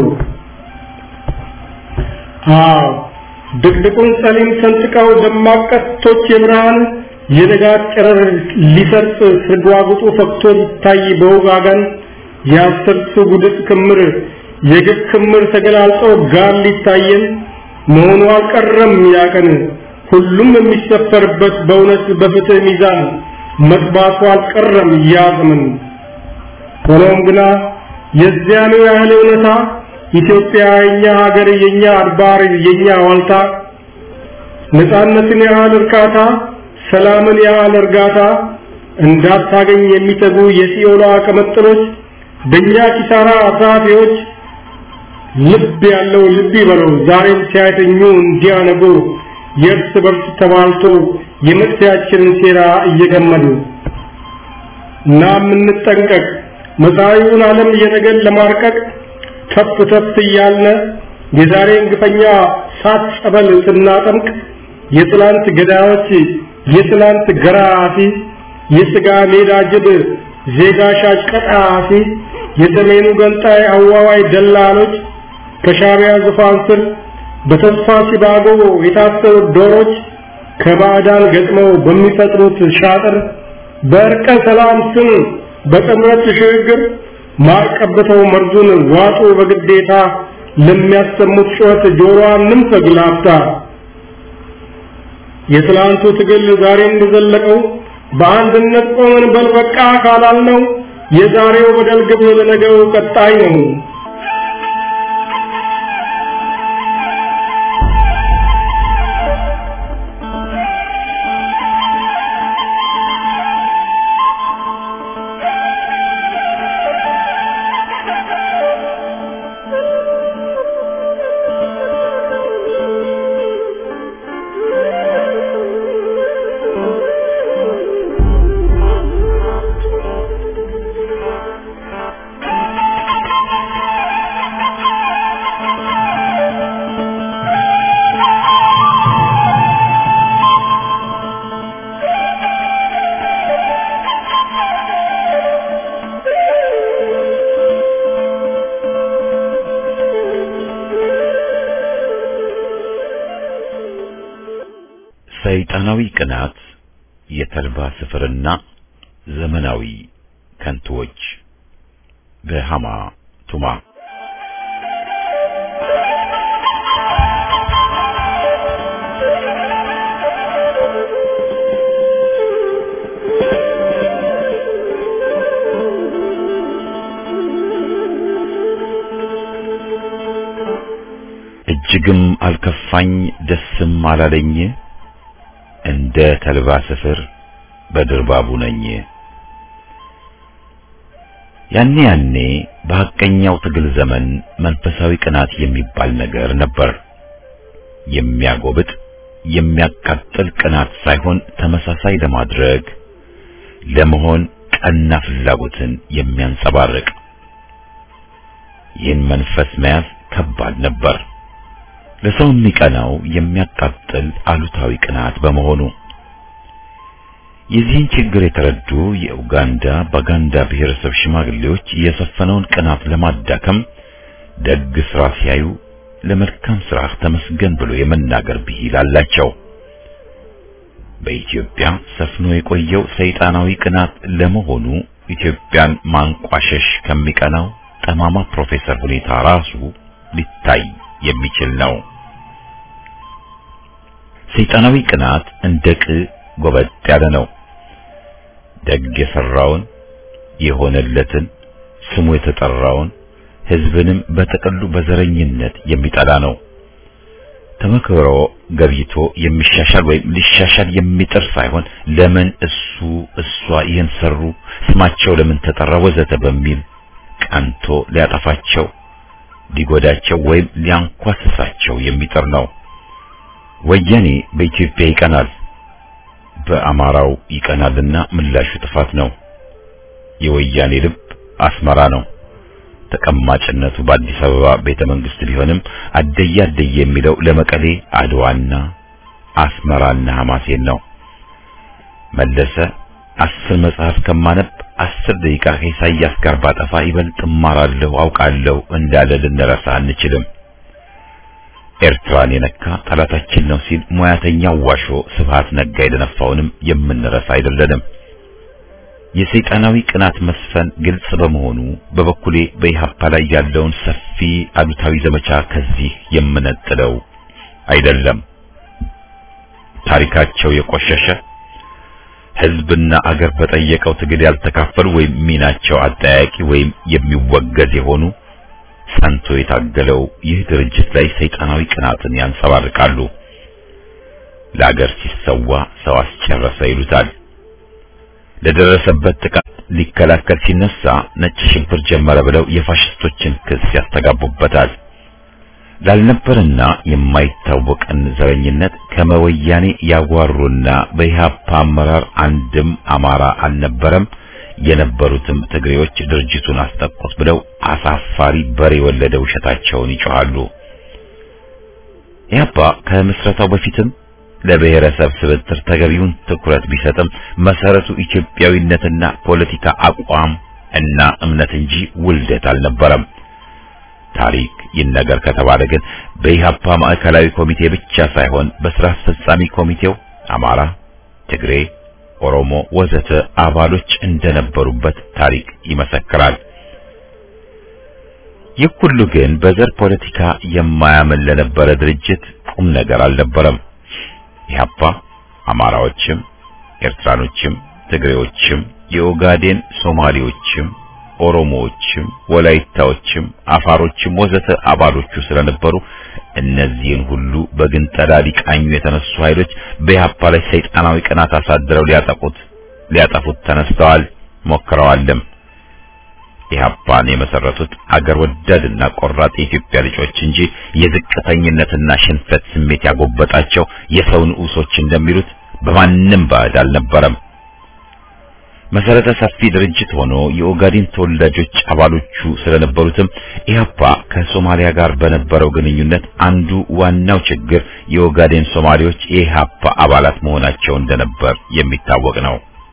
አዎ ድቅድቁን ጸሊም ሰንጥቀው ደማቅ ቀስቶች የብርሃን የንጋት ጨረር ሊሰርጽ ስርጓጉጡ ፈክቶ ይታይ በውጋጋን የአስርቱ ጉድፍ ክምር የግፍ ክምር ተገላልጦ ጋር ሊታየን መሆኑ አልቀረም ያቀን ሁሉም የሚሰፈርበት በእውነት በፍትህ ሚዛን መጥባቱ አልቀረም ያ ዘመን። ሆኖም ግና የዚያኑ ያህል እውነታ ኢትዮጵያ የኛ ሀገር የኛ አድባር የኛ ዋልታ ነፃነትን ያህል እርካታ ሰላምን ያህል እርጋታ እንዳታገኝ የሚተጉ የሲኦሏ ቀመጥሎች በእኛ ኪሳራ አሳፊዎች ልብ ያለው ልብ ይበለው ዛሬም ሲያተኙ እንዲያነጉ የእርስ በርስ ተባልቶ የመጥፊያችንን ሴራ እየገመዱ እና የምንጠንቀቅ መጻኢውን ዓለም የነገን ለማርቀቅ ተፍ ተፍ እያልነ የዛሬን ግፈኛ ሳት ጸበል ስናጠምቅ የትላንት ገዳዮች የትላንት ገራፊ የስጋ ሜዳ ጅብ ዜጋ ሻጭ ቀጣፊ የሰሜኑ ገንጣይ አዋዋይ ደላሎች ከሻቢያ ዙፋን ስር በተስፋ ሲባጎ የታሰሩ ዶሮች ከባዕዳን ገጥመው በሚፈጥሩት ሻጥር በእርቀ ሰላም ስም በጥምረት ሽግግር ማርቀብተው መርዙን ዋጡ በግዴታ ለሚያሰሙት ጩኸት ጆሮዋን ንንፈግ ላፍታ የትላንቱ ትግል ዛሬም እንደዘለቀው በአንድነት ቆመን በልበቃ ካላልነው የዛሬው በደል ግብ ለነገው ቀጣይ ነው። ሰይጣናዊ ቅናት፣ የተልባ ስፍርና ዘመናዊ ከንቱዎች በሃማ ቱማ እጅግም አልከፋኝ ደስም አላለኝ እንደ ተልባ ስፍር በድርባቡ ነኝ። ያኔ ያኔ በሐቀኛው ትግል ዘመን መንፈሳዊ ቅናት የሚባል ነገር ነበር። የሚያጎብጥ የሚያቃጥል ቅናት ሳይሆን ተመሳሳይ ለማድረግ ለመሆን ቀና ፍላጎትን የሚያንጸባርቅ ይህን መንፈስ መያዝ ከባድ ነበር። ለሰው የሚቀናው የሚያቃጥል አሉታዊ ቅናት በመሆኑ የዚህን ችግር የተረዱ የኡጋንዳ ባጋንዳ ብሔረሰብ ሽማግሌዎች የሰፈነውን ቅናት ለማዳከም ደግ ስራ ሲያዩ ለመልካም ስራ ተመስገን ብሎ የመናገር ብሂል አላቸው። በኢትዮጵያ ሰፍኖ የቆየው ሰይጣናዊ ቅናት ለመሆኑ ኢትዮጵያን ማንቋሸሽ ከሚቀናው ጠማማ ፕሮፌሰር ሁኔታ ራሱ ሊታይ የሚችል ነው። ሰይጣናዊ ቅናት እንደ ቅ ጎበጥ ያለ ነው። ደግ የሰራውን የሆነለትን ስሙ የተጠራውን ሕዝብንም በጥቅሉ በዘረኝነት የሚጠላ ነው። ተመክሮ ገብይቶ የሚሻሻል ወይም ሊሻሻል የሚጥር ሳይሆን ለምን እሱ እሷ ይህን ሰሩ፣ ስማቸው ለምን ተጠራ፣ ወዘተ በሚል ቀንቶ ሊያጠፋቸው ሊጎዳቸው ወይም ሊያንኳስሳቸው የሚጥር ነው። ወያኔ በኢትዮጵያ ይቀናል፣ በአማራው ይቀናልና ምላሹ ጥፋት ነው። የወያኔ ልብ አስመራ ነው። ተቀማጭነቱ በአዲስ አበባ ቤተ መንግስት ቢሆንም አደየ አደየ የሚለው ለመቀሌ አድዋና አስመራና ሐማሴን ነው። መለሰ አስር መጽሐፍ ከማነብ አስር ደቂቃ ከኢሳያስ ጋር ባጠፋ ይበልጥ እማራለሁ አውቃለሁ እንዳለ ልንረሳ አንችልም። ኤርትራን የነካ ጠላታችን ነው ሲል ሙያተኛው ዋሾ ስብሃት ነጋ የደነፋውንም የምንረሳ አይደለንም። የሰይጣናዊ ቅናት መስፈን ግልጽ በመሆኑ በበኩሌ በኢሃፓ ላይ ያለውን ሰፊ አሉታዊ ዘመቻ ከዚህ የምነጥለው አይደለም። ታሪካቸው የቆሸሸ ሕዝብና አገር በጠየቀው ትግል ያልተካፈሉ ወይም ሚናቸው አጠያቂ ወይም የሚወገዝ የሆኑ ጸንቶ የታገለው ይህ ድርጅት ላይ ሰይጣናዊ ቅናትን ያንጸባርቃሉ። ለአገር ሲሰዋ ሰው አስጨረሰ ይሉታል። ለደረሰበት ጥቃት ሊከላከል ሲነሳ ነጭ ሽብር ጀመረ ብለው የፋሽስቶችን ክስ ያስተጋቡበታል። ላልነበርና የማይታወቅን ዘረኝነት ከመወያኔ ያጓሩና በኢህአፓ አመራር አንድም አማራ አልነበረም፣ የነበሩትም ትግሬዎች ድርጅቱን አስጠቁት ብለው አሳፋሪ በሬ የወለደ ውሸታቸውን ይጮኻሉ። ኢህአፓ ከምስረታው በፊትም ለብሔረሰብ ስብጥር ተገቢውን ትኩረት ቢሰጥም መሰረቱ ኢትዮጵያዊነትና ፖለቲካ አቋም እና እምነት እንጂ ውልደት አልነበረም። ታሪክ ይነገር ከተባለ ግን በኢህአፓ ማዕከላዊ ኮሚቴ ብቻ ሳይሆን በስራ አስፈጻሚ ኮሚቴው አማራ፣ ትግሬ፣ ኦሮሞ ወዘተ አባሎች እንደነበሩበት ታሪክ ይመሰክራል። ይህ ሁሉ ግን በዘር ፖለቲካ የማያምን ለነበረ ድርጅት ቁም ነገር አልነበረም። ኢህአፓ አማራዎችም፣ ኤርትራኖችም፣ ትግሬዎችም፣ የኦጋዴን ሶማሌዎችም፣ ኦሮሞዎችም፣ ወላይታዎችም፣ አፋሮችም ወዘተ አባሎቹ ስለነበሩ እነዚህን ሁሉ በግንጠላ ሊቃኙ የተነሱ ኃይሎች በኢህአፓ ላይ ሰይጣናዊ ቅናት አሳድረው ሊያጠቁት ሊያጠፉት ተነስተዋል፣ ሞክረዋልም። ኢህአፓን የመሰረቱት አገር ወዳድና ቆራጥ የኢትዮጵያ ልጆች እንጂ የዝቅተኝነትና ሽንፈት ስሜት ያጎበጣቸው የሰው ንዑሶች እንደሚሉት በማንም ባዕድ አልነበረም። መሰረተ ሰፊ ድርጅት ሆኖ የኦጋዴን ተወላጆች አባሎቹ ስለነበሩትም ኢህአፓ ከሶማሊያ ጋር በነበረው ግንኙነት አንዱ ዋናው ችግር የኦጋዴን ሶማሌዎች የኢህአፓ አባላት መሆናቸው እንደነበር የሚታወቅ ነው።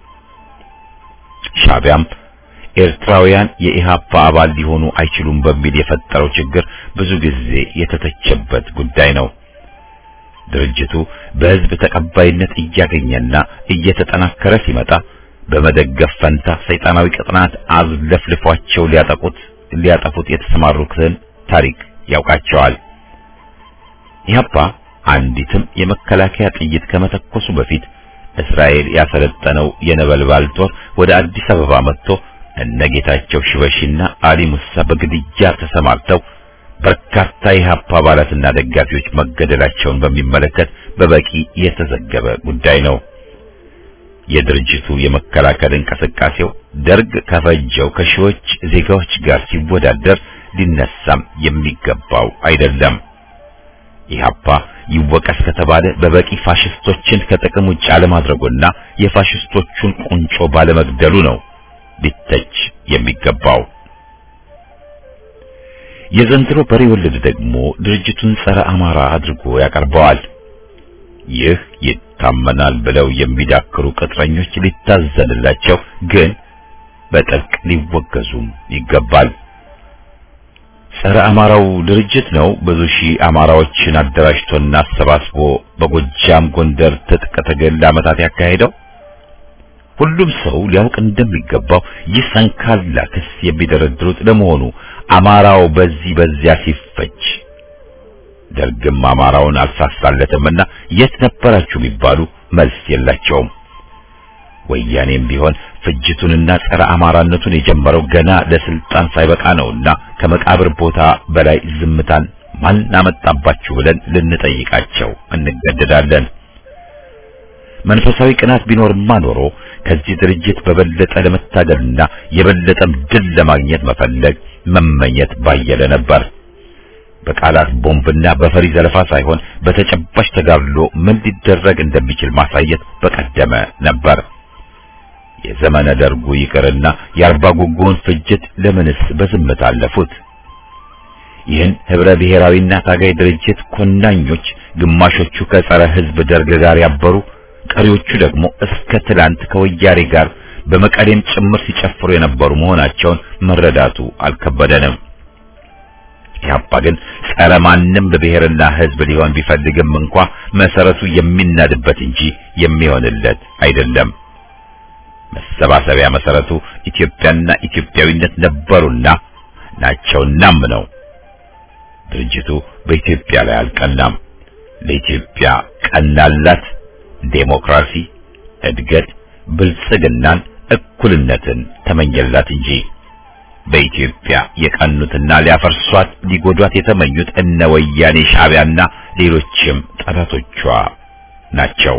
ሻቢያም ኤርትራውያን የኢህአፓ አባል ሊሆኑ አይችሉም በሚል የፈጠረው ችግር ብዙ ጊዜ የተተቸበት ጉዳይ ነው። ድርጅቱ በህዝብ ተቀባይነት እያገኘና እየተጠናከረ ሲመጣ በመደገፍ ፈንታ ሰይጣናዊ ቅጥናት አዝለፍልፏቸው ሊያጠቁት ሊያጠፉት የተሰማሩትን ታሪክ ያውቃቸዋል። ኢህአፓ አንዲትም የመከላከያ ጥይት ከመተኮሱ በፊት እስራኤል ያሰለጠነው የነበልባል ጦር ወደ አዲስ አበባ መጥቶ እነጌታቸው ሽበሺና አሊ ሙሳ በግድያ ተሰማርተው በርካታ የኢህአፓ አባላትና ደጋፊዎች መገደላቸውን በሚመለከት በበቂ የተዘገበ ጉዳይ ነው። የድርጅቱ የመከላከል እንቅስቃሴው ደርግ ከፈጀው ከሺዎች ዜጋዎች ጋር ሲወዳደር ሊነሳም የሚገባው አይደለም። ኢህአፓ ይወቀስ ከተባለ በበቂ ፋሽስቶችን ከጥቅም ውጭ አለማድረጉና የፋሽስቶቹን ቁንጮ ባለመግደሉ ነው ሊተች የሚገባው። የዘንድሮ በሬ ወለድ ደግሞ ድርጅቱን ጸረ አማራ አድርጎ ያቀርበዋል። ይህ ይታመናል ብለው የሚዳክሩ ቅጥረኞች ሊታዘንላቸው፣ ግን በጥብቅ ሊወገዙም ይገባል። ጸረ አማራው ድርጅት ነው ብዙ ሺህ አማራዎችን አደራጅቶና አሰባስቦ በጎጃም ጎንደር ትጥቅ ትግል ለዓመታት ያካሄደው። ሁሉም ሰው ሊያውቅ እንደሚገባው ይህ ሰንካላ ክስ የሚደረድሩት ለመሆኑ አማራው በዚህ በዚያ ሲፈጅ ደርግም አማራውን አልሳሳለትምና የት ነበራችሁ ቢባሉ መልስ የላቸውም። ወያኔም ቢሆን ፍጅቱንና ጸረ አማራነቱን የጀመረው ገና ለስልጣን ሳይበቃ ነውና ከመቃብር ቦታ በላይ ዝምታን ማን አመጣባችሁ ብለን ልንጠይቃቸው እንገደዳለን። መንፈሳዊ ቅናት ቢኖርማ ኖሮ ከዚህ ድርጅት በበለጠ ለመታገልና የበለጠም ድል ለማግኘት መፈለግ መመኘት ባየለ ነበር። በቃላት ቦምብና በፈሪ ዘለፋ ሳይሆን በተጨባጭ ተጋድሎ ምን ሊደረግ እንደሚችል ማሳየት በቀደመ ነበር። የዘመነ ደርጉ ይቅርና የአርባ ጉጉውን ፍጅት ለምንስ በዝምታ አለፉት? ይህን ህብረ ብሔራዊና ታጋይ ድርጅት ኮናኞች ግማሾቹ ከጸረ ህዝብ ደርግ ጋር ያበሩ፣ ቀሪዎቹ ደግሞ እስከ ትላንት ከወያኔ ጋር በመቀሌም ጭምር ሲጨፍሩ የነበሩ መሆናቸውን መረዳቱ አልከበደንም። ኢህአፓ ግን ጸረ ማንም በብሔርና ህዝብ ሊሆን ቢፈልግም እንኳ መሰረቱ የሚናድበት እንጂ የሚሆንለት አይደለም። መሰባሰቢያ መሰረቱ ኢትዮጵያና ኢትዮጵያዊነት ነበሩና ናቸውናም ነው። ድርጅቱ በኢትዮጵያ ላይ አልቀናም። ለኢትዮጵያ ቀናላት ዴሞክራሲ፣ እድገት፣ ብልጽግናን፣ እኩልነትን ተመኘላት እንጂ በኢትዮጵያ የቀኑትና ሊያፈርሷት ሊጎዷት የተመኙት እነ ወያኔ ሻዕቢያና ሌሎችም ጠላቶቿ ናቸው።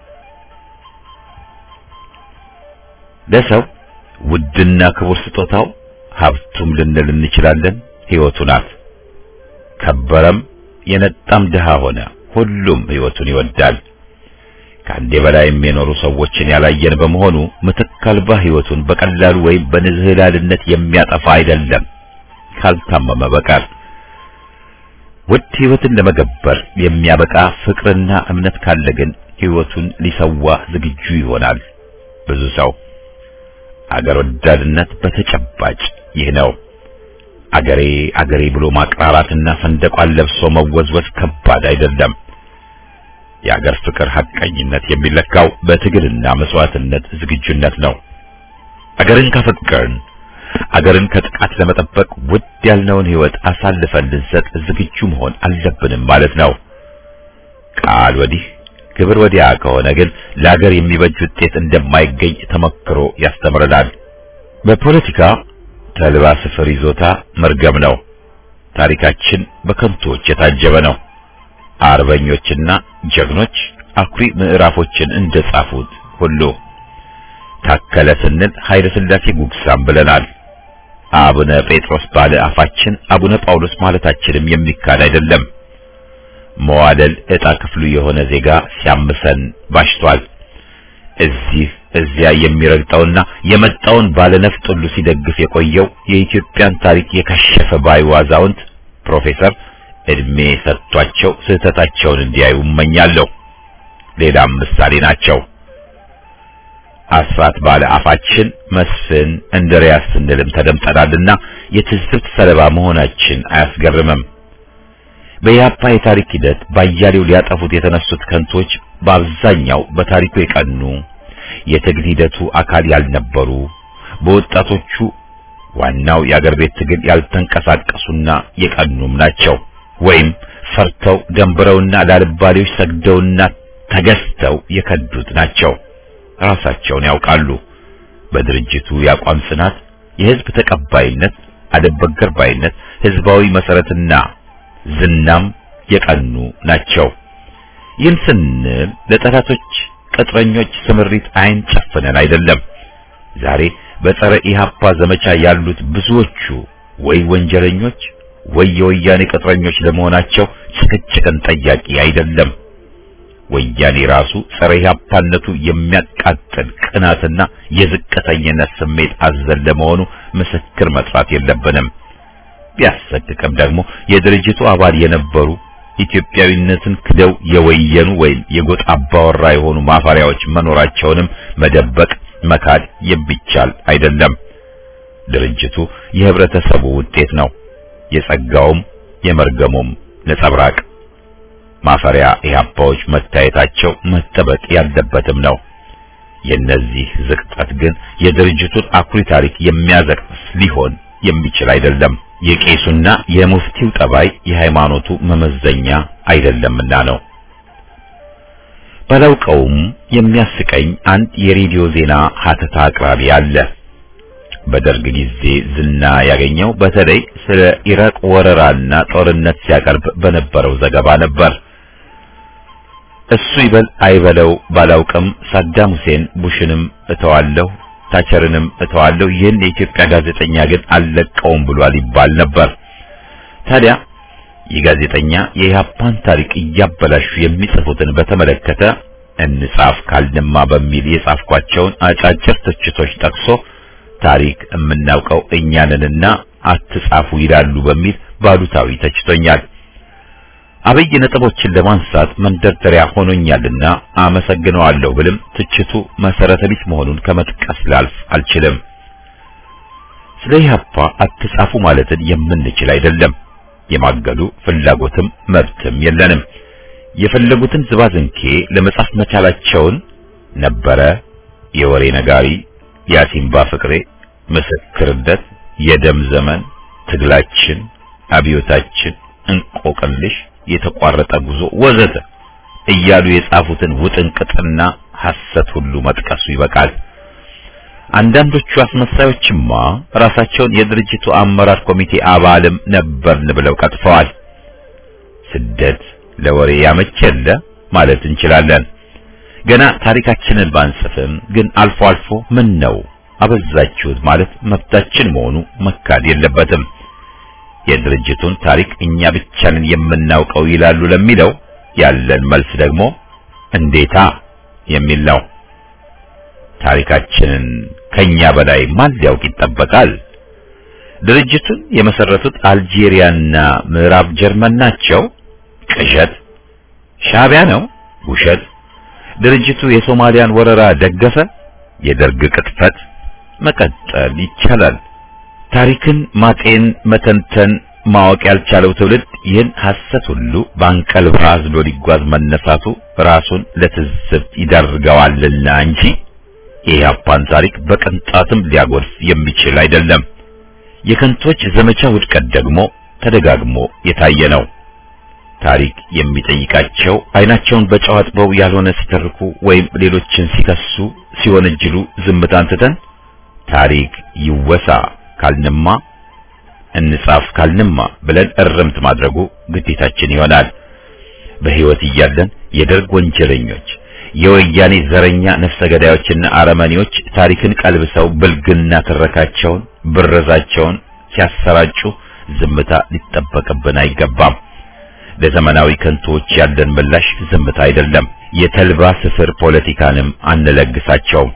ለሰው ውድና ክቡር ስጦታው ሀብቱም ልንል እንችላለን፣ ሕይወቱ ናት። ከበረም የነጣም ድሃ ሆነ ሁሉም ሕይወቱን ይወዳል። ከአንዴ በላይም የኖሩ ሰዎችን ያላየን በመሆኑ ምትክ አልባ ሕይወቱን በቀላሉ ወይም በንዝህላልነት የሚያጠፋ አይደለም ካልታመመ በቀር። ውድ ሕይወትን ለመገበር የሚያበቃ ፍቅርና እምነት ካለ ግን ሕይወቱን ሊሰዋ ዝግጁ ይሆናል ብዙ ሰው። አገር ወዳድነት በተጨባጭ ይህ ነው። አገሬ አገሬ ብሎ ማቅራራትና ሰንደቋን ለብሶ መወዝወዝ ከባድ አይደለም። የአገር ፍቅር ሐቀኝነት የሚለካው በትግልና መስዋዕትነት ዝግጁነት ነው። አገርን ካፈቀርን አገርን ከጥቃት ለመጠበቅ ውድ ያልነውን ሕይወት አሳልፈን ልንሰጥ ዝግጁ መሆን አለብንም ማለት ነው። ቃል ወዲህ ግብር ወዲያ ከሆነ ግን ለአገር የሚበጅ ውጤት እንደማይገኝ ተመክሮ ያስተምረናል። በፖለቲካ ተልባ ስፍር ይዞታ መርገም ነው። ታሪካችን በከንቶች የታጀበ ነው። አርበኞችና ጀግኖች አኩሪ ምዕራፎችን እንደጻፉት ሁሉ ታከለ ስንል ኃይለ ሥላሴ ጉግሳም ብለናል። አቡነ ጴጥሮስ ባለ አፋችን አቡነ ጳውሎስ ማለታችንም የሚካድ አይደለም። መዋደል ዕጣ ክፍሉ የሆነ ዜጋ ሲያምሰን ባሽቷል። እዚህ እዚያ የሚረግጠውና የመጣውን ባለነፍጥ ሁሉ ሲደግፍ የቆየው የኢትዮጵያን ታሪክ የከሸፈ ባዩ አዛውንት ፕሮፌሰር እድሜ ሰጥቷቸው ስህተታቸውን እንዲያዩ እመኛለሁ። ሌላም ምሳሌ ናቸው። አስራት ባለ አፋችን መስፍን እንድሪያስ ስንልም ተደምጠናልና የትዝብት ሰለባ መሆናችን አያስገርምም። በኢህአፓ የታሪክ ሂደት ባያሌው ሊያጠፉት የተነሱት ከንቶች በአብዛኛው በታሪኩ የቀኑ የትግል ሂደቱ አካል ያልነበሩ በወጣቶቹ ዋናው የአገር ቤት ትግል ያልተንቀሳቀሱና የቀኑም ናቸው። ወይም ፈርተው ደንብረውና ላልባሌዎች ሰግደውና ተገዝተው የከዱት ናቸው። ራሳቸውን ያውቃሉ። በድርጅቱ የአቋም ጽናት፣ የህዝብ ተቀባይነት፣ አለበገር ባይነት፣ ህዝባዊ መሰረትና ዝናም የቀኑ ናቸው። ይህን ስንል ለጠላቶች ቅጥረኞች ስምሪት አይን ጨፍነን አይደለም። ዛሬ በጸረ ኢህአፓ ዘመቻ ያሉት ብዙዎቹ ወይ ወንጀለኞች ወይ የወያኔ ቅጥረኞች ለመሆናቸው ጭቅጭቅን ጠያቂ አይደለም። ወያኔ ራሱ ጸረ ኢህአፓነቱ የሚያቃጥል ቅናትና የዝቅተኝነት ስሜት አዘል ለመሆኑ ምስክር መጥራት የለብንም። ቢያሰቅቅም ደግሞ የድርጅቱ አባል የነበሩ ኢትዮጵያዊነትን ክደው የወየኑ ወይም የጎጥ አባወራ የሆኑ ማፈሪያዎች መኖራቸውንም መደበቅ መካድ የሚቻል አይደለም። ድርጅቱ የህብረተሰቡ ውጤት ነው። የጸጋውም የመርገሙም ነጸብራቅ ማፈሪያ ኢህአፓዎች መታየታቸው መጠበቅ ያለበትም ነው። የነዚህ ዝቅጠት ግን የድርጅቱን አኩሪ ታሪክ የሚያዘቅስ ሊሆን የሚችል አይደለም። የቄሱና የሙፍቲው ጠባይ የሃይማኖቱ መመዘኛ አይደለምና ነው። ባላውቀውም የሚያስቀኝ አንድ የሬዲዮ ዜና ሀተታ አቅራቢ አለ። በደርግ ጊዜ ዝና ያገኘው በተለይ ስለ ኢራቅ ወረራና ጦርነት ሲያቀርብ በነበረው ዘገባ ነበር። እሱ ይበል አይበለው ባላውቅም ሳዳም ሁሴን ቡሽንም እተዋለሁ ታቸርንም እተዋለሁ ይህን የኢትዮጵያ ጋዜጠኛ ግን አልለቀውም ብሏል ይባል ነበር። ታዲያ ይህ ጋዜጠኛ የኢህአፓን ታሪክ እያበላሹ የሚጽፉትን በተመለከተ እንጻፍ ካልንማ በሚል የጻፍኳቸውን አጫጭር ትችቶች ጠቅሶ ታሪክ የምናውቀው እኛንንና አትጻፉ ይላሉ በሚል ባሉታዊ ተችቶኛል። አብይ ነጥቦችን ለማንሳት መንደርደሪያ ሆኖኛልና አመሰግነዋለሁ ብልም ትችቱ መሰረተ ቢስ መሆኑን ከመጥቀስ ላልፍ አልችልም። ስለ ኢህአፓ አትጻፉ ማለትን የምንችል አይደለም። የማገዱ ፍላጎትም መብትም የለንም። የፈለጉትን ዝባዝንኬ ለመጻፍ መቻላቸውን ነበረ የወሬ ነጋሪ፣ የአሲምባ ፍቅሬ፣ ምስክርነት፣ የደም ዘመን፣ ትግላችን፣ አብዮታችን፣ እንቆቅልሽ የተቋረጠ ጉዞ ወዘተ እያሉ የጻፉትን ውጥንቅጥና ሐሰት ሁሉ መጥቀሱ ይበቃል። አንዳንዶቹ አስመሳዮችማ ራሳቸውን የድርጅቱ አመራር ኮሚቴ አባልም ነበርን ብለው ቀጥፈዋል። ስደት ለወሬ ያመቸለ ማለት እንችላለን። ገና ታሪካችንን ባንጽፍም ግን አልፎ አልፎ ምን ነው አበዛችሁት ማለት መብታችን መሆኑ መካድ የለበትም። የድርጅቱን ታሪክ እኛ ብቻ ነን የምናውቀው ይላሉ ለሚለው ያለን መልስ ደግሞ እንዴታ የሚል ነው። ታሪካችንን ከኛ በላይ ማን ሊያውቅ ይጠበቃል? ድርጅቱን የመሰረቱት አልጄሪያና ምዕራብ ጀርመን ናቸው። ቅዠት። ሻዕቢያ ነው። ውሸት። ድርጅቱ የሶማሊያን ወረራ ደገፈ። የደርግ ቅጥፈት። መቀጠል ይቻላል። ታሪክን ማጤን፣ መተንተን፣ ማወቅ ያልቻለው ትውልድ ይህን ሐሰት ሁሉ በአንቀልባ አዝሎ ሊጓዝ መነሳቱ ራሱን ለትዝብት ይዳርገዋልና እንጂ የኢህአፓን ታሪክ በቅንጣትም ሊያጎድፍ የሚችል አይደለም። የከንቶች ዘመቻ ውድቀት ደግሞ ተደጋግሞ የታየ ነው። ታሪክ የሚጠይቃቸው አይናቸውን በጨው አጥበው ያልሆነ ሲተርኩ ወይም ሌሎችን ሲከሱ ሲወነጅሉ ዝምታን ትተን ታሪክ ይወሳ ካልንማ እንጻፍ ካልንማ ብለን እርምት ማድረጉ ግዴታችን ይሆናል። በሕይወት እያለን የደርግ ወንጀለኞች፣ የወያኔ ዘረኛ ነፍሰ ገዳዮችና አረመኔዎች ታሪክን ቀልብሰው ብልግና ትረካቸውን፣ ብረዛቸውን ሲያሰራጩ ዝምታ ሊጠበቅብን አይገባም። ለዘመናዊ ከንቶዎች ያለን ምላሽ ዝምታ አይደለም። የተልባ ስፍር ፖለቲካንም አንለግሳቸውም።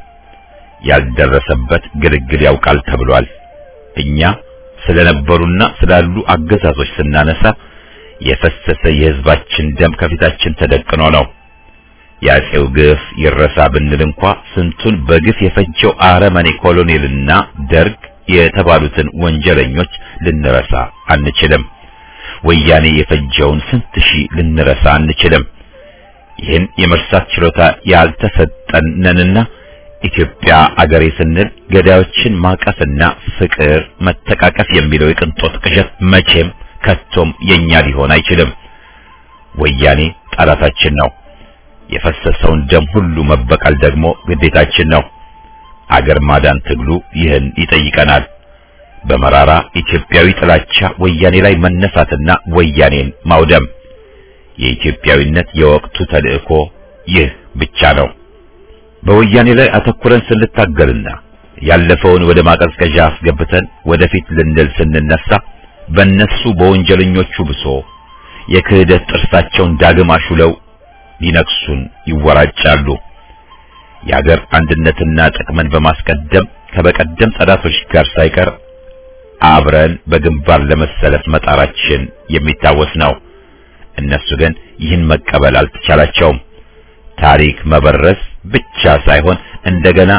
ያልደረሰበት ግልግል ያውቃል ተብሏል። እኛ ስለነበሩና ስላሉ አገዛዞች ስናነሳ የፈሰሰ የሕዝባችን ደም ከፊታችን ተደቅኖ ነው። የአፄው ግፍ ይረሳ ብንል እንኳ ስንቱን በግፍ የፈጀው አረመኔ ኮሎኔልና ደርግ የተባሉትን ወንጀለኞች ልንረሳ አንችልም። ወያኔ የፈጀውን ስንት ሺህ ልንረሳ አንችልም። ይህን የመርሳት ችሎታ ያልተሰጠን ነንና ኢትዮጵያ አገሬ ስንል ገዳዮችን ማቀፍና ፍቅር መተቃቀፍ የሚለው የቅንጦት ቅዠት መቼም ከቶም የኛ ሊሆን አይችልም። ወያኔ ጠላታችን ነው። የፈሰሰውን ደም ሁሉ መበቀል ደግሞ ግዴታችን ነው። አገር ማዳን ትግሉ ይህን ይጠይቀናል። በመራራ ኢትዮጵያዊ ጥላቻ ወያኔ ላይ መነሳትና ወያኔን ማውደም የኢትዮጵያዊነት የወቅቱ ተልእኮ ይህ ብቻ ነው። በወያኔ ላይ አተኩረን ስንታገልና ያለፈውን ወደ ማቀዝቀዣ አስገብተን ወደፊት ልንል ስንነሳ በእነሱ በወንጀለኞቹ ብሶ የክህደት ጥርሳቸውን ዳግም አሹለው ሊነክሱን ይወራጫሉ። የአገር አንድነትና ጥቅምን በማስቀደም ከበቀደም ጠላቶች ጋር ሳይቀር አብረን በግንባር ለመሰለፍ መጣራችን የሚታወስ ነው። እነሱ ግን ይህን መቀበል አልተቻላቸውም። ታሪክ መበረስ ብቻ ሳይሆን እንደገና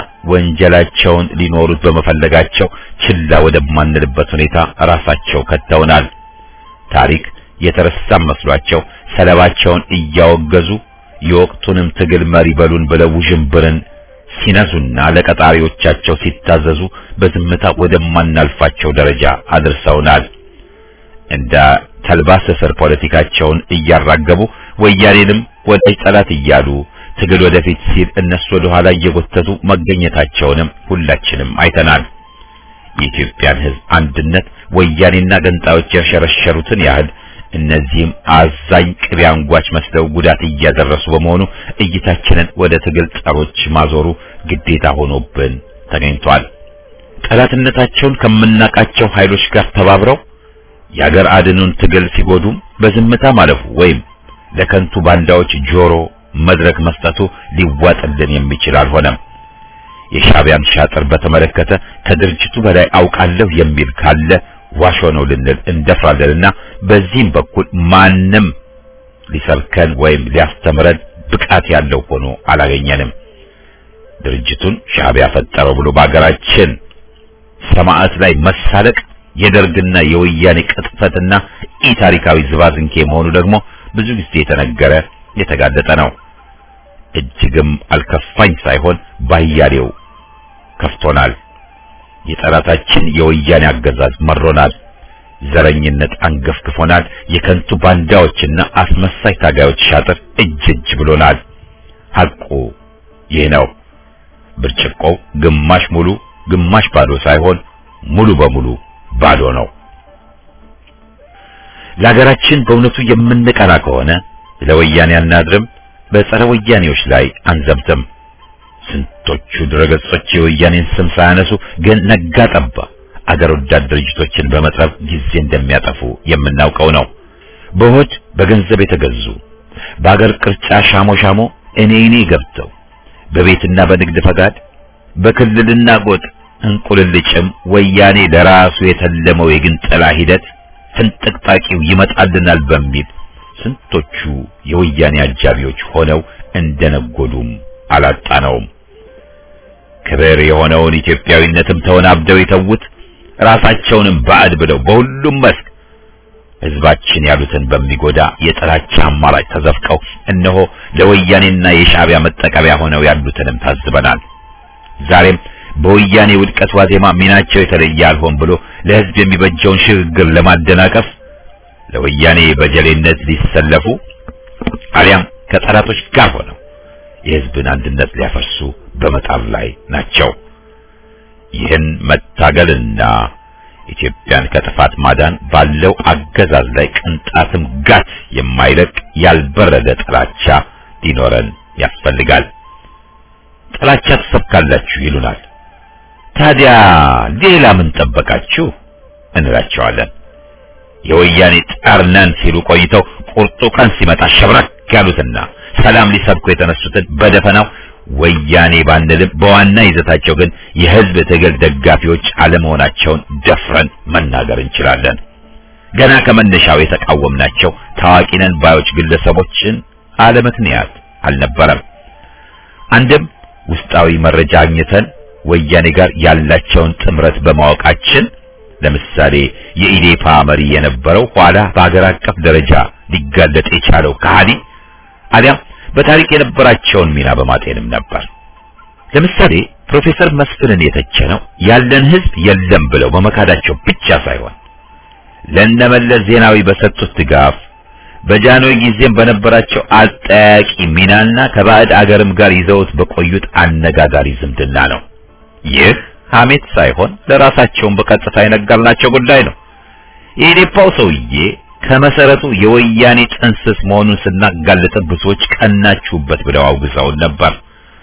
ወንጀላቸውን ሊኖሩት በመፈለጋቸው ችላ ወደማንልበት ሁኔታ ራሳቸው ከተውናል። ታሪክ የተረሳም መስሏቸው ሰለባቸውን እያወገዙ የወቅቱንም ትግል መሪ በሉን ብለው ውዥንብርን ሲነዙና ለቀጣሪዎቻቸው ሲታዘዙ በዝምታ ወደማናልፋቸው ደረጃ አድርሰውናል። እንደ ተልባ ስፍር ፖለቲካቸውን እያራገቡ ወያኔንም ወዳጅ ጠላት እያሉ ትግል ወደፊት ሲል እነሱ ወደ ኋላ እየጎተቱ መገኘታቸውንም ሁላችንም አይተናል። የኢትዮጵያን ሕዝብ አንድነት ወያኔና ገንጣዮች ያሸረሸሩትን ያህል እነዚህም አዛኝ ቅቤ አንጓች መስለው ጉዳት እያደረሱ በመሆኑ እይታችንን ወደ ትግል ጸሮች ማዞሩ ግዴታ ሆኖብን ተገኝቷል። ጠላትነታቸውን ከምናቃቸው ኃይሎች ጋር ተባብረው የአገር አድኑን ትግል ሲጎዱም በዝምታ ማለፉ ወይም ለከንቱ ባንዳዎች ጆሮ መድረክ መስጠቱ ሊዋጥልን የሚችል አልሆነም። የሻዕቢያን ሻጥር በተመለከተ ከድርጅቱ በላይ አውቃለሁ የሚል ካለ ዋሾ ነው ልንል እንደፍራለንና በዚህም በኩል ማንም ሊሰብከን ወይም ሊያስተምረን ብቃት ያለው ሆኖ አላገኘንም። ድርጅቱን ሻዕቢያ ፈጠረው ብሎ በአገራችን ሰማዕት ላይ መሳለቅ የደርግና የወያኔ ቅጥፈትና ኢ ታሪካዊ ዝባዝንኬ መሆኑ ደግሞ ብዙ ጊዜ የተነገረ የተጋለጠ ነው። እጅግም አልከፋኝ ሳይሆን ባያሌው ከፍቶናል። የጠላታችን የወያኔ አገዛዝ መሮናል። ዘረኝነት አንገፍግፎናል። የከንቱ ባንዳዎችና አስመሳይ ታጋዮች ሻጥር እጅ እጅ ብሎናል። ሐቁ ይህ ነው። ብርጭቆው ግማሽ ሙሉ ግማሽ ባዶ ሳይሆን ሙሉ በሙሉ ባዶ ነው። ለሀገራችን በእውነቱ የምንቀና ከሆነ ለወያኔ አናድርም፣ በጸረ ወያኔዎች ላይ አንዘምትም። ስንቶቹ ድረገጾች የወያኔን ስም ሳያነሱ ግን ነጋ ጠባ አገር ወዳድ ድርጅቶችን በመጥረብ ጊዜ እንደሚያጠፉ የምናውቀው ነው። በሆድ በገንዘብ የተገዙ በአገር ቅርጫ ሻሞ ሻሞ እኔ እኔ ገብተው በቤትና በንግድ ፈቃድ በክልልና ጎጥ እንቁልልጭም ወያኔ ለራሱ የተለመው የግንጠላ ሂደት ፍንጥቅጣቂው ይመጣልናል በሚል ስንቶቹ የወያኔ አጃቢዎች ሆነው እንደነጎዱም አላጣነውም። ክብር የሆነውን ኢትዮጵያዊነትም ተወናብደው የተዉት ራሳቸውንም ባዕድ ብለው በሁሉም መስክ ሕዝባችን ያሉትን በሚጎዳ የጥላቻ አማራጭ ተዘፍቀው እነሆ ለወያኔና የሻዕቢያ መጠቀሚያ ሆነው ያሉትንም ታዝበናል። ዛሬም በወያኔ ውድቀት ዋዜማ ሚናቸው የተለየ አልሆን ብሎ ለሕዝብ የሚበጀውን ሽግግር ለማደናቀፍ ለወያኔ በጀሌነት ሊሰለፉ አሊያም ከጠላቶች ጋር ሆነው የሕዝብን አንድነት ሊያፈርሱ በመጣር ላይ ናቸው። ይህን መታገልና ኢትዮጵያን ከጥፋት ማዳን ባለው አገዛዝ ላይ ቅንጣትም ጋት የማይለቅ ያልበረደ ጥላቻ ሊኖረን ያስፈልጋል። ጥላቻ ትሰብካላችሁ ይሉናል። ታዲያ ሌላ ምን ጠበቃችሁ እንላቸዋለን። የወያኔ ጣር ነን ሲሉ ቆይተው ቁርጡ ቀን ሲመጣ ሸብረክ ያሉትና ሰላም ሊሰብኩ የተነሱትን በደፈናው ወያኔ ባንልም በዋና ይዘታቸው ግን የሕዝብ ትግል ደጋፊዎች አለመሆናቸውን ደፍረን መናገር እንችላለን። ገና ከመነሻው የተቃወምናቸው ታዋቂ ነን ባዮች ግለሰቦችን አለምክንያት አልነበረም። አንድም ውስጣዊ መረጃ አግኝተን ወያኔ ጋር ያላቸውን ጥምረት በማወቃችን ለምሳሌ የኢዴፓ መሪ የነበረው ኋላ በአገር አቀፍ ደረጃ ሊጋለጥ የቻለው ከሃዲ አሊያም በታሪክ የነበራቸውን ሚና በማጤንም ነበር። ለምሳሌ ፕሮፌሰር መስፍንን የተቸነው ያለን ሕዝብ የለም ብለው በመካዳቸው ብቻ ሳይሆን ለነመለስ ዜናዊ በሰጡት ድጋፍ በጃንሆይ ጊዜም በነበራቸው አጠያቂ ሚናና ከባዕድ አገርም ጋር ይዘውት በቆዩት አነጋጋሪ ዝምድና ነው። ይህ ሐሜት ሳይሆን ለራሳቸውን በቀጥታ የነገርናቸው ጉዳይ ነው። የኢዴፓው ሰውዬ ከመሰረቱ የወያኔ ጥንስስ መሆኑን ስናጋልጥ ብዙዎች ቀናችሁበት ብለው አውግዘውን ነበር።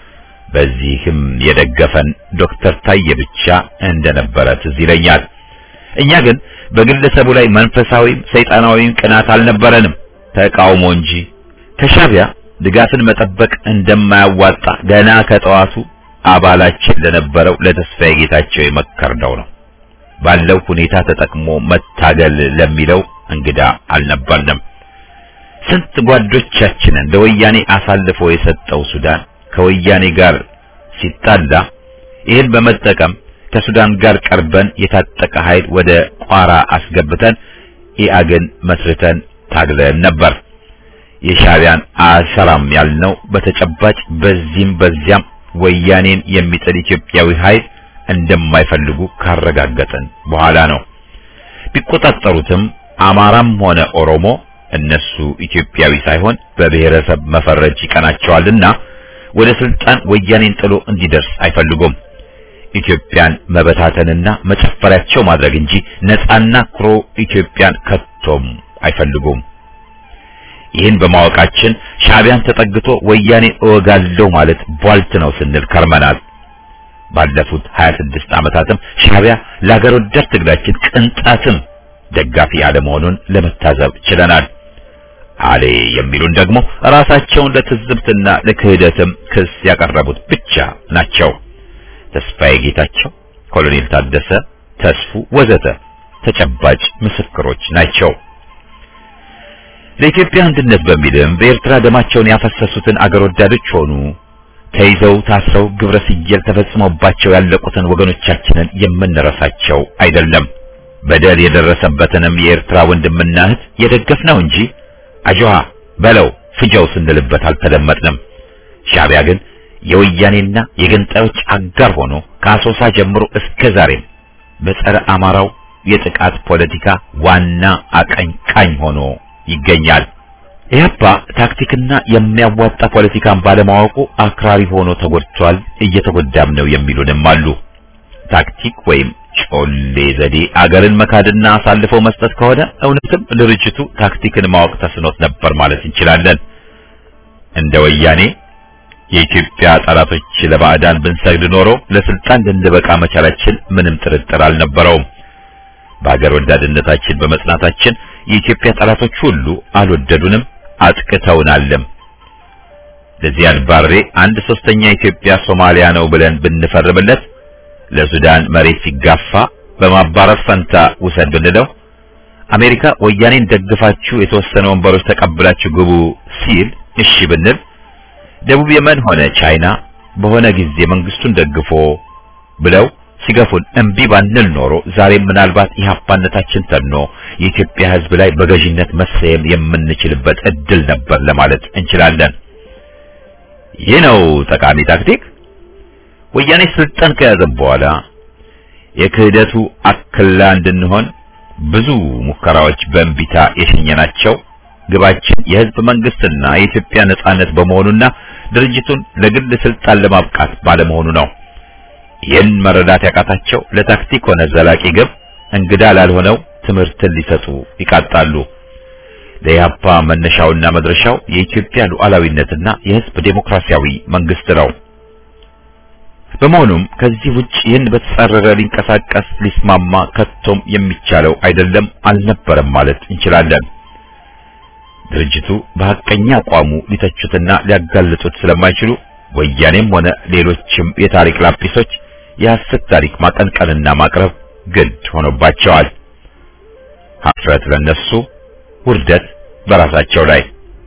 በዚህም የደገፈን ዶክተር ታዬ ብቻ እንደነበረ ትዝ ይለኛል። እኛ ግን በግለሰቡ ላይ መንፈሳዊም ሰይጣናዊም ቅናት አልነበረንም፣ ተቃውሞ እንጂ። ከሻዕቢያ ድጋፍን መጠበቅ እንደማያዋጣ ገና ከጠዋቱ አባላችን ለነበረው ለተስፋዬ ጌታቸው የመከርነው ነው። ባለው ሁኔታ ተጠቅሞ መታገል ለሚለው እንግዳ አልነበርንም። ስንት ጓዶቻችንን ለወያኔ አሳልፎ የሰጠው ሱዳን ከወያኔ ጋር ሲጣላ ይህን በመጠቀም ከሱዳን ጋር ቀርበን የታጠቀ ኃይል ወደ ቋራ አስገብተን ኢአግን መስርተን ታግለን ነበር። የሻዕቢያን አልሰራም ያልነው በተጨባጭ በዚህም በዚያም ወያኔን የሚጥል ኢትዮጵያዊ ኃይል እንደማይፈልጉ ካረጋገጥን በኋላ ነው። ቢቆጣጠሩትም አማራም ሆነ ኦሮሞ እነሱ ኢትዮጵያዊ ሳይሆን በብሔረሰብ መፈረጅ ይቀናቸዋልና ወደ ስልጣን ወያኔን ጥሎ እንዲደርስ አይፈልጉም። ኢትዮጵያን መበታተንና መጨፈሪያቸው ማድረግ እንጂ ነፃና ኩሩ ኢትዮጵያን ከቶም አይፈልጉም። ይህን በማወቃችን ሻዕቢያን ተጠግቶ ወያኔ እወጋለሁ ማለት ቧልት ነው ስንል ከርመናል። ባለፉት 26 ዓመታትም ሻዕቢያ ለሀገር ወዳድ ትግላችን ቅንጣትም ደጋፊ አለመሆኑን ለመታዘብ ችለናል። አሌ የሚሉን ደግሞ ራሳቸውን ለትዝብትና ለክህደትም ክስ ያቀረቡት ብቻ ናቸው። ተስፋዬ ጌታቸው፣ ኮሎኔል ታደሰ ተስፉ ወዘተ ተጨባጭ ምስክሮች ናቸው። ለኢትዮጵያ አንድነት በሚልም በኤርትራ ደማቸውን ያፈሰሱትን አገር ወዳዶች ሆኑ ተይዘው ታስረው ግብረ ስየል ተፈጽሞባቸው ያለቁትን ወገኖቻችንን የምንረሳቸው አይደለም። በደል የደረሰበትንም የኤርትራ ወንድምና እህት የደገፍነው እንጂ አጆሃ በለው ፍጀው ስንልበት አልተደመጥንም። ሻዕቢያ ግን የወያኔና የገንጣዮች አጋር ሆኖ ከአሶሳ ጀምሮ እስከ ዛሬም በጸረ አማራው የጥቃት ፖለቲካ ዋና አቀንቃኝ ሆኖ ይገኛል። ኢህአፓ ታክቲክና የሚያዋጣ ፖለቲካን ባለማወቁ አክራሪ ሆኖ ተጎድቷል፣ እየተጎዳም ነው የሚሉንም አሉ። ታክቲክ ወይም ጮሌ ዘዴ አገርን መካድና አሳልፈው መስጠት ከሆነ እውነትም ድርጅቱ ታክቲክን ማወቅ ተስኖት ነበር ማለት እንችላለን። እንደ ወያኔ የኢትዮጵያ ጠላቶች ለባዕዳን ብንሰግድ ኖሮ ለስልጣን ልንበቃ መቻላችን ምንም ጥርጥር አልነበረውም። በአገር ወዳድነታችን በመጽናታችን የኢትዮጵያ ጠላቶች ሁሉ አልወደዱንም፣ አጥቅተውናልም። ለዚያድ ባሬ አንድ ሶስተኛ ኢትዮጵያ ሶማሊያ ነው ብለን ብንፈርምለት ለሱዳን መሬት ሲጋፋ በማባረር ፈንታ ውሰድ ብንለው አሜሪካ ወያኔን ደግፋችሁ የተወሰነ ወንበሮች ተቀብላችሁ ግቡ ሲል እሺ ብንል ደቡብ የመን ሆነ ቻይና በሆነ ጊዜ መንግስቱን ደግፎ ብለው ሲገፉን እምቢ ባንል ኖሮ ዛሬም ምናልባት ኢህአፓነታችን ተኖ የኢትዮጵያ ሕዝብ ላይ በገዥነት መሰየም የምንችልበት እድል ነበር ለማለት እንችላለን። ይህ ነው ጠቃሚ ታክቲክ። ወያኔ ስልጣን ከያዘ በኋላ የክህደቱ አክላ እንድንሆን ብዙ ሙከራዎች በእንቢታ የሸኘናቸው ግባችን የህዝብ መንግስትና የኢትዮጵያ ነጻነት በመሆኑና ድርጅቱን ለግል ስልጣን ለማብቃት ባለመሆኑ ነው። ይህን መረዳት ያቃታቸው ለታክቲክ ሆነ ዘላቂ ግብ እንግዳ ላልሆነው ትምህርትን ሊሰጡ ይቃጣሉ። ለኢህአፓ መነሻውና መድረሻው የኢትዮጵያ ሉዓላዊነትና የህዝብ ዴሞክራሲያዊ መንግስት ነው። በመሆኑም ከዚህ ውጭ ይህን በተጻረረ ሊንቀሳቀስ ሊስማማ ከቶም የሚቻለው አይደለም አልነበረም ማለት እንችላለን። ድርጅቱ በሐቀኛ አቋሙ ሊተቹትና ሊያጋልጡት ስለማይችሉ ወያኔም ሆነ ሌሎችም የታሪክ ላጲሶች የሐሰት ታሪክ ማቀንቀንና ማቅረብ ግድ ሆኖባቸዋል። ሀፍረት ለነሱ፣ ውርደት በራሳቸው ላይ።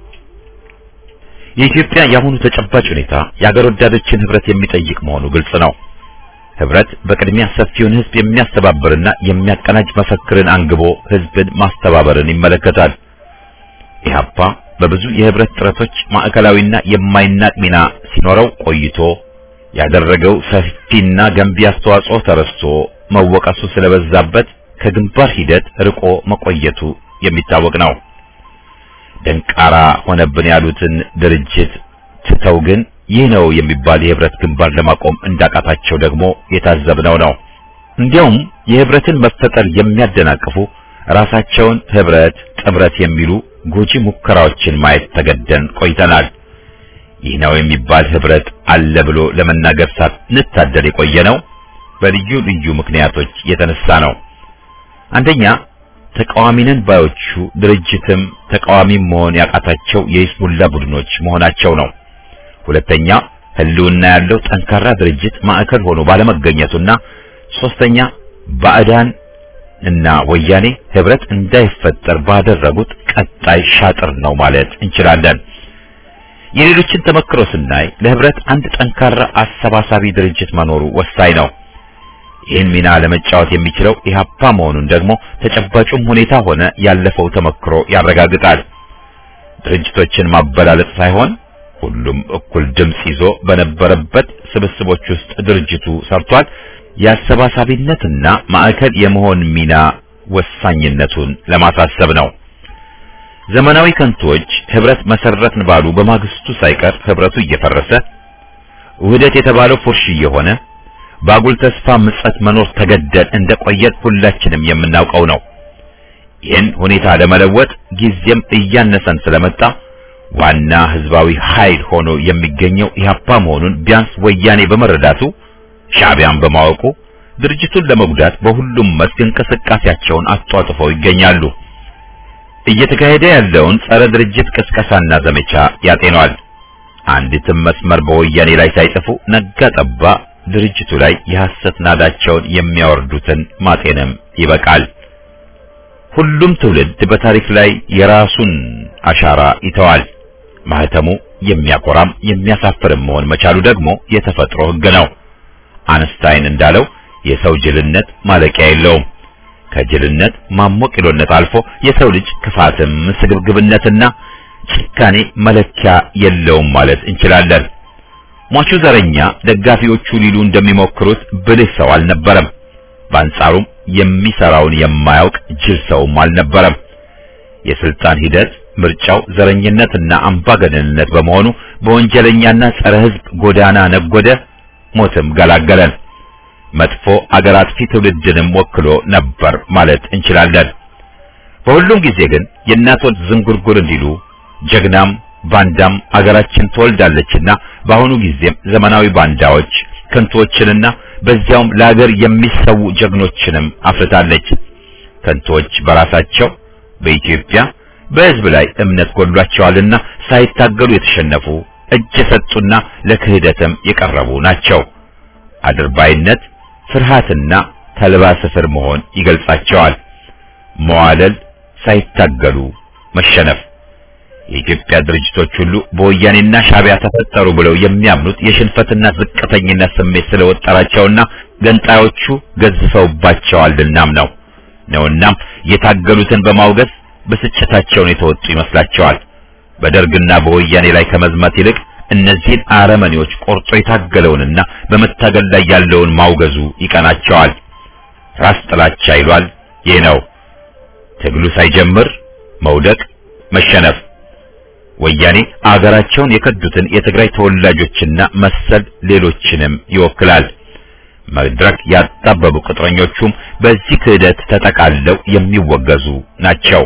የኢትዮጵያ የአሁኑ ተጨባጭ ሁኔታ የአገር ወዳዶችን ህብረት የሚጠይቅ መሆኑ ግልጽ ነው። ህብረት በቅድሚያ ሰፊውን ህዝብ የሚያስተባብርና የሚያቀናጅ መፈክርን አንግቦ ህዝብን ማስተባበርን ይመለከታል። ኢህአፓ በብዙ የህብረት ጥረቶች ማዕከላዊና የማይናቅ ሚና ሲኖረው ቆይቶ ያደረገው ሰፊና ገንቢ አስተዋጽኦ ተረስቶ መወቀሱ ስለበዛበት ከግንባር ሂደት ርቆ መቆየቱ የሚታወቅ ነው። ደንቃራ ሆነብን ያሉትን ድርጅት ትተው ግን ይህ ነው የሚባል የህብረት ግንባር ለማቆም እንዳቃታቸው ደግሞ የታዘብነው ነው። እንዲያውም የህብረትን መፈጠር የሚያደናቅፉ ራሳቸውን ህብረት፣ ጥምረት የሚሉ ጎጂ ሙከራዎችን ማየት ተገደን ቆይተናል። ይህ ነው የሚባል ህብረት አለ ብሎ ለመናገር ሳንታደል የቆየ ነው በልዩ ልዩ ምክንያቶች የተነሳ ነው። አንደኛ ተቃዋሚንን ባዮቹ ድርጅትም ተቃዋሚም መሆን ያቃታቸው የይስሙላ ቡድኖች መሆናቸው ነው። ሁለተኛ ህልውና ያለው ጠንካራ ድርጅት ማዕከል ሆኖ ባለመገኘቱና ሶስተኛ ባዕዳን እና ወያኔ ህብረት እንዳይፈጠር ባደረጉት ቀጣይ ሻጥር ነው ማለት እንችላለን። የሌሎችን ተመክሮ ስናይ ለህብረት አንድ ጠንካራ አሰባሳቢ ድርጅት መኖሩ ወሳኝ ነው። ይህን ሚና ለመጫወት የሚችለው ኢህአፓ መሆኑን ደግሞ ተጨባጩም ሁኔታ ሆነ ያለፈው ተመክሮ ያረጋግጣል። ድርጅቶችን ማበላለጥ ሳይሆን ሁሉም እኩል ድምጽ ይዞ በነበረበት ስብስቦች ውስጥ ድርጅቱ ሰርቷል። የአሰባሳቢነትና ማዕከል የመሆን ሚና ወሳኝነቱን ለማሳሰብ ነው። ዘመናዊ ከንቶች ህብረት መሰረትን ባሉ በማግስቱ ሳይቀር ህብረቱ እየፈረሰ ውህደት የተባለው ፉርሽ እየሆነ በአጉል ተስፋ ምጸት መኖር ተገደል እንደቆየን ሁላችንም የምናውቀው ነው። ይህን ሁኔታ ለመለወጥ ጊዜም እያነሰን ስለመጣ ዋና ህዝባዊ ኃይል ሆኖ የሚገኘው ኢህአፓ መሆኑን ቢያንስ ወያኔ በመረዳቱ ሻዕቢያን በማወቁ ድርጅቱን ለመጉዳት በሁሉም መስክ እንቅስቃሴያቸውን አጧጥፈው ይገኛሉ። እየተካሄደ ያለውን ጸረ ድርጅት ቅስቀሳና ዘመቻ ያጤኗል። አንዲትም መስመር በወያኔ ላይ ሳይጽፉ ነጋ ጠባ ድርጅቱ ላይ የሐሰት ናዳቸውን የሚያወርዱትን ማጤንም ይበቃል። ሁሉም ትውልድ በታሪክ ላይ የራሱን አሻራ ይተዋል። ማህተሙ የሚያኮራም የሚያሳፍርም መሆን መቻሉ ደግሞ የተፈጥሮ ሕግ ነው። አንስታይን እንዳለው የሰው ጅልነት ማለቂያ የለውም። ከጅልነት ማሞቂሎነት አልፎ የሰው ልጅ ክፋትም ስግብግብነትና ጭካኔ መለኪያ የለውም ማለት እንችላለን። ሟቹ ዘረኛ ደጋፊዎቹ ሊሉ እንደሚሞክሩት ብልህ ሰው አልነበረም። በአንጻሩም የሚሰራውን የማያውቅ ጅል ሰውም አልነበረም። የስልጣን ሂደት ምርጫው ዘረኝነትና አምባገነንነት በመሆኑ በወንጀለኛና ጸረ ሕዝብ ጎዳና ነጎደ፣ ሞትም ገላገለን። መጥፎ አገር አጥፊ ትውልድንም ወክሎ ነበር ማለት እንችላለን። በሁሉም ጊዜ ግን የእናት ወልድ ዝንጉርጉር እንዲሉ ጀግናም ባንዳም አገራችን ትወልዳለችና በአሁኑ ጊዜም ዘመናዊ ባንዳዎች ከንቶችንና በዚያውም ለአገር የሚሰዉ ጀግኖችንም አፍርታለች። ከንቶች በራሳቸው በኢትዮጵያ በሕዝብ ላይ እምነት ጎድሏቸዋልና ሳይታገሉ የተሸነፉ እጅ የሰጡና ለክህደትም የቀረቡ ናቸው። አድርባይነት፣ ፍርሃትና ተልባ ስፍር መሆን ይገልጻቸዋል። መዋለል፣ ሳይታገሉ መሸነፍ። የኢትዮጵያ ድርጅቶች ሁሉ በወያኔና ሻዕቢያ ተፈጠሩ ብለው የሚያምኑት የሽንፈትና ዝቅተኝነት ስሜት ስለወጠራቸውና ገንጣዮቹ ገዝፈውባቸዋልናም ነው ነውናም የታገሉትን በማውገዝ ብስጭታቸውን የተወጡ ይመስላቸዋል። በደርግና በወያኔ ላይ ከመዝመት ይልቅ እነዚህን አረመኔዎች ቆርጦ የታገለውንና በመታገል ላይ ያለውን ማውገዙ ይቀናቸዋል። ራስ ጥላቻ ይሏል። ይህ ነው ትግሉ ሳይጀምር መውደቅ፣ መሸነፍ። ወያኔ አገራቸውን የከዱትን የትግራይ ተወላጆችና መሰል ሌሎችንም ይወክላል። መድረክ ያጣበቡ ቅጥረኞቹም በዚህ ክህደት ተጠቃለው የሚወገዙ ናቸው።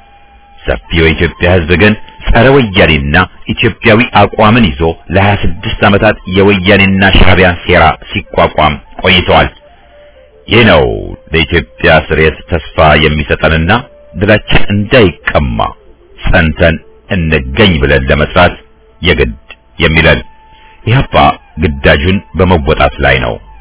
ሰፊው የኢትዮጵያ ሕዝብ ግን ጸረ ወያኔና ኢትዮጵያዊ አቋምን ይዞ ለ26 ዓመታት የወያኔና ሻዕቢያን ሴራ ሲቋቋም ቆይተዋል። ይህ ነው ለኢትዮጵያ ስሬት ተስፋ የሚሰጠንና ድላችን እንዳይቀማ ጸንተን እንገኝ ብለን ለመስራት የግድ የሚለን ኢህአፓ ግዳጁን በመወጣት ላይ ነው።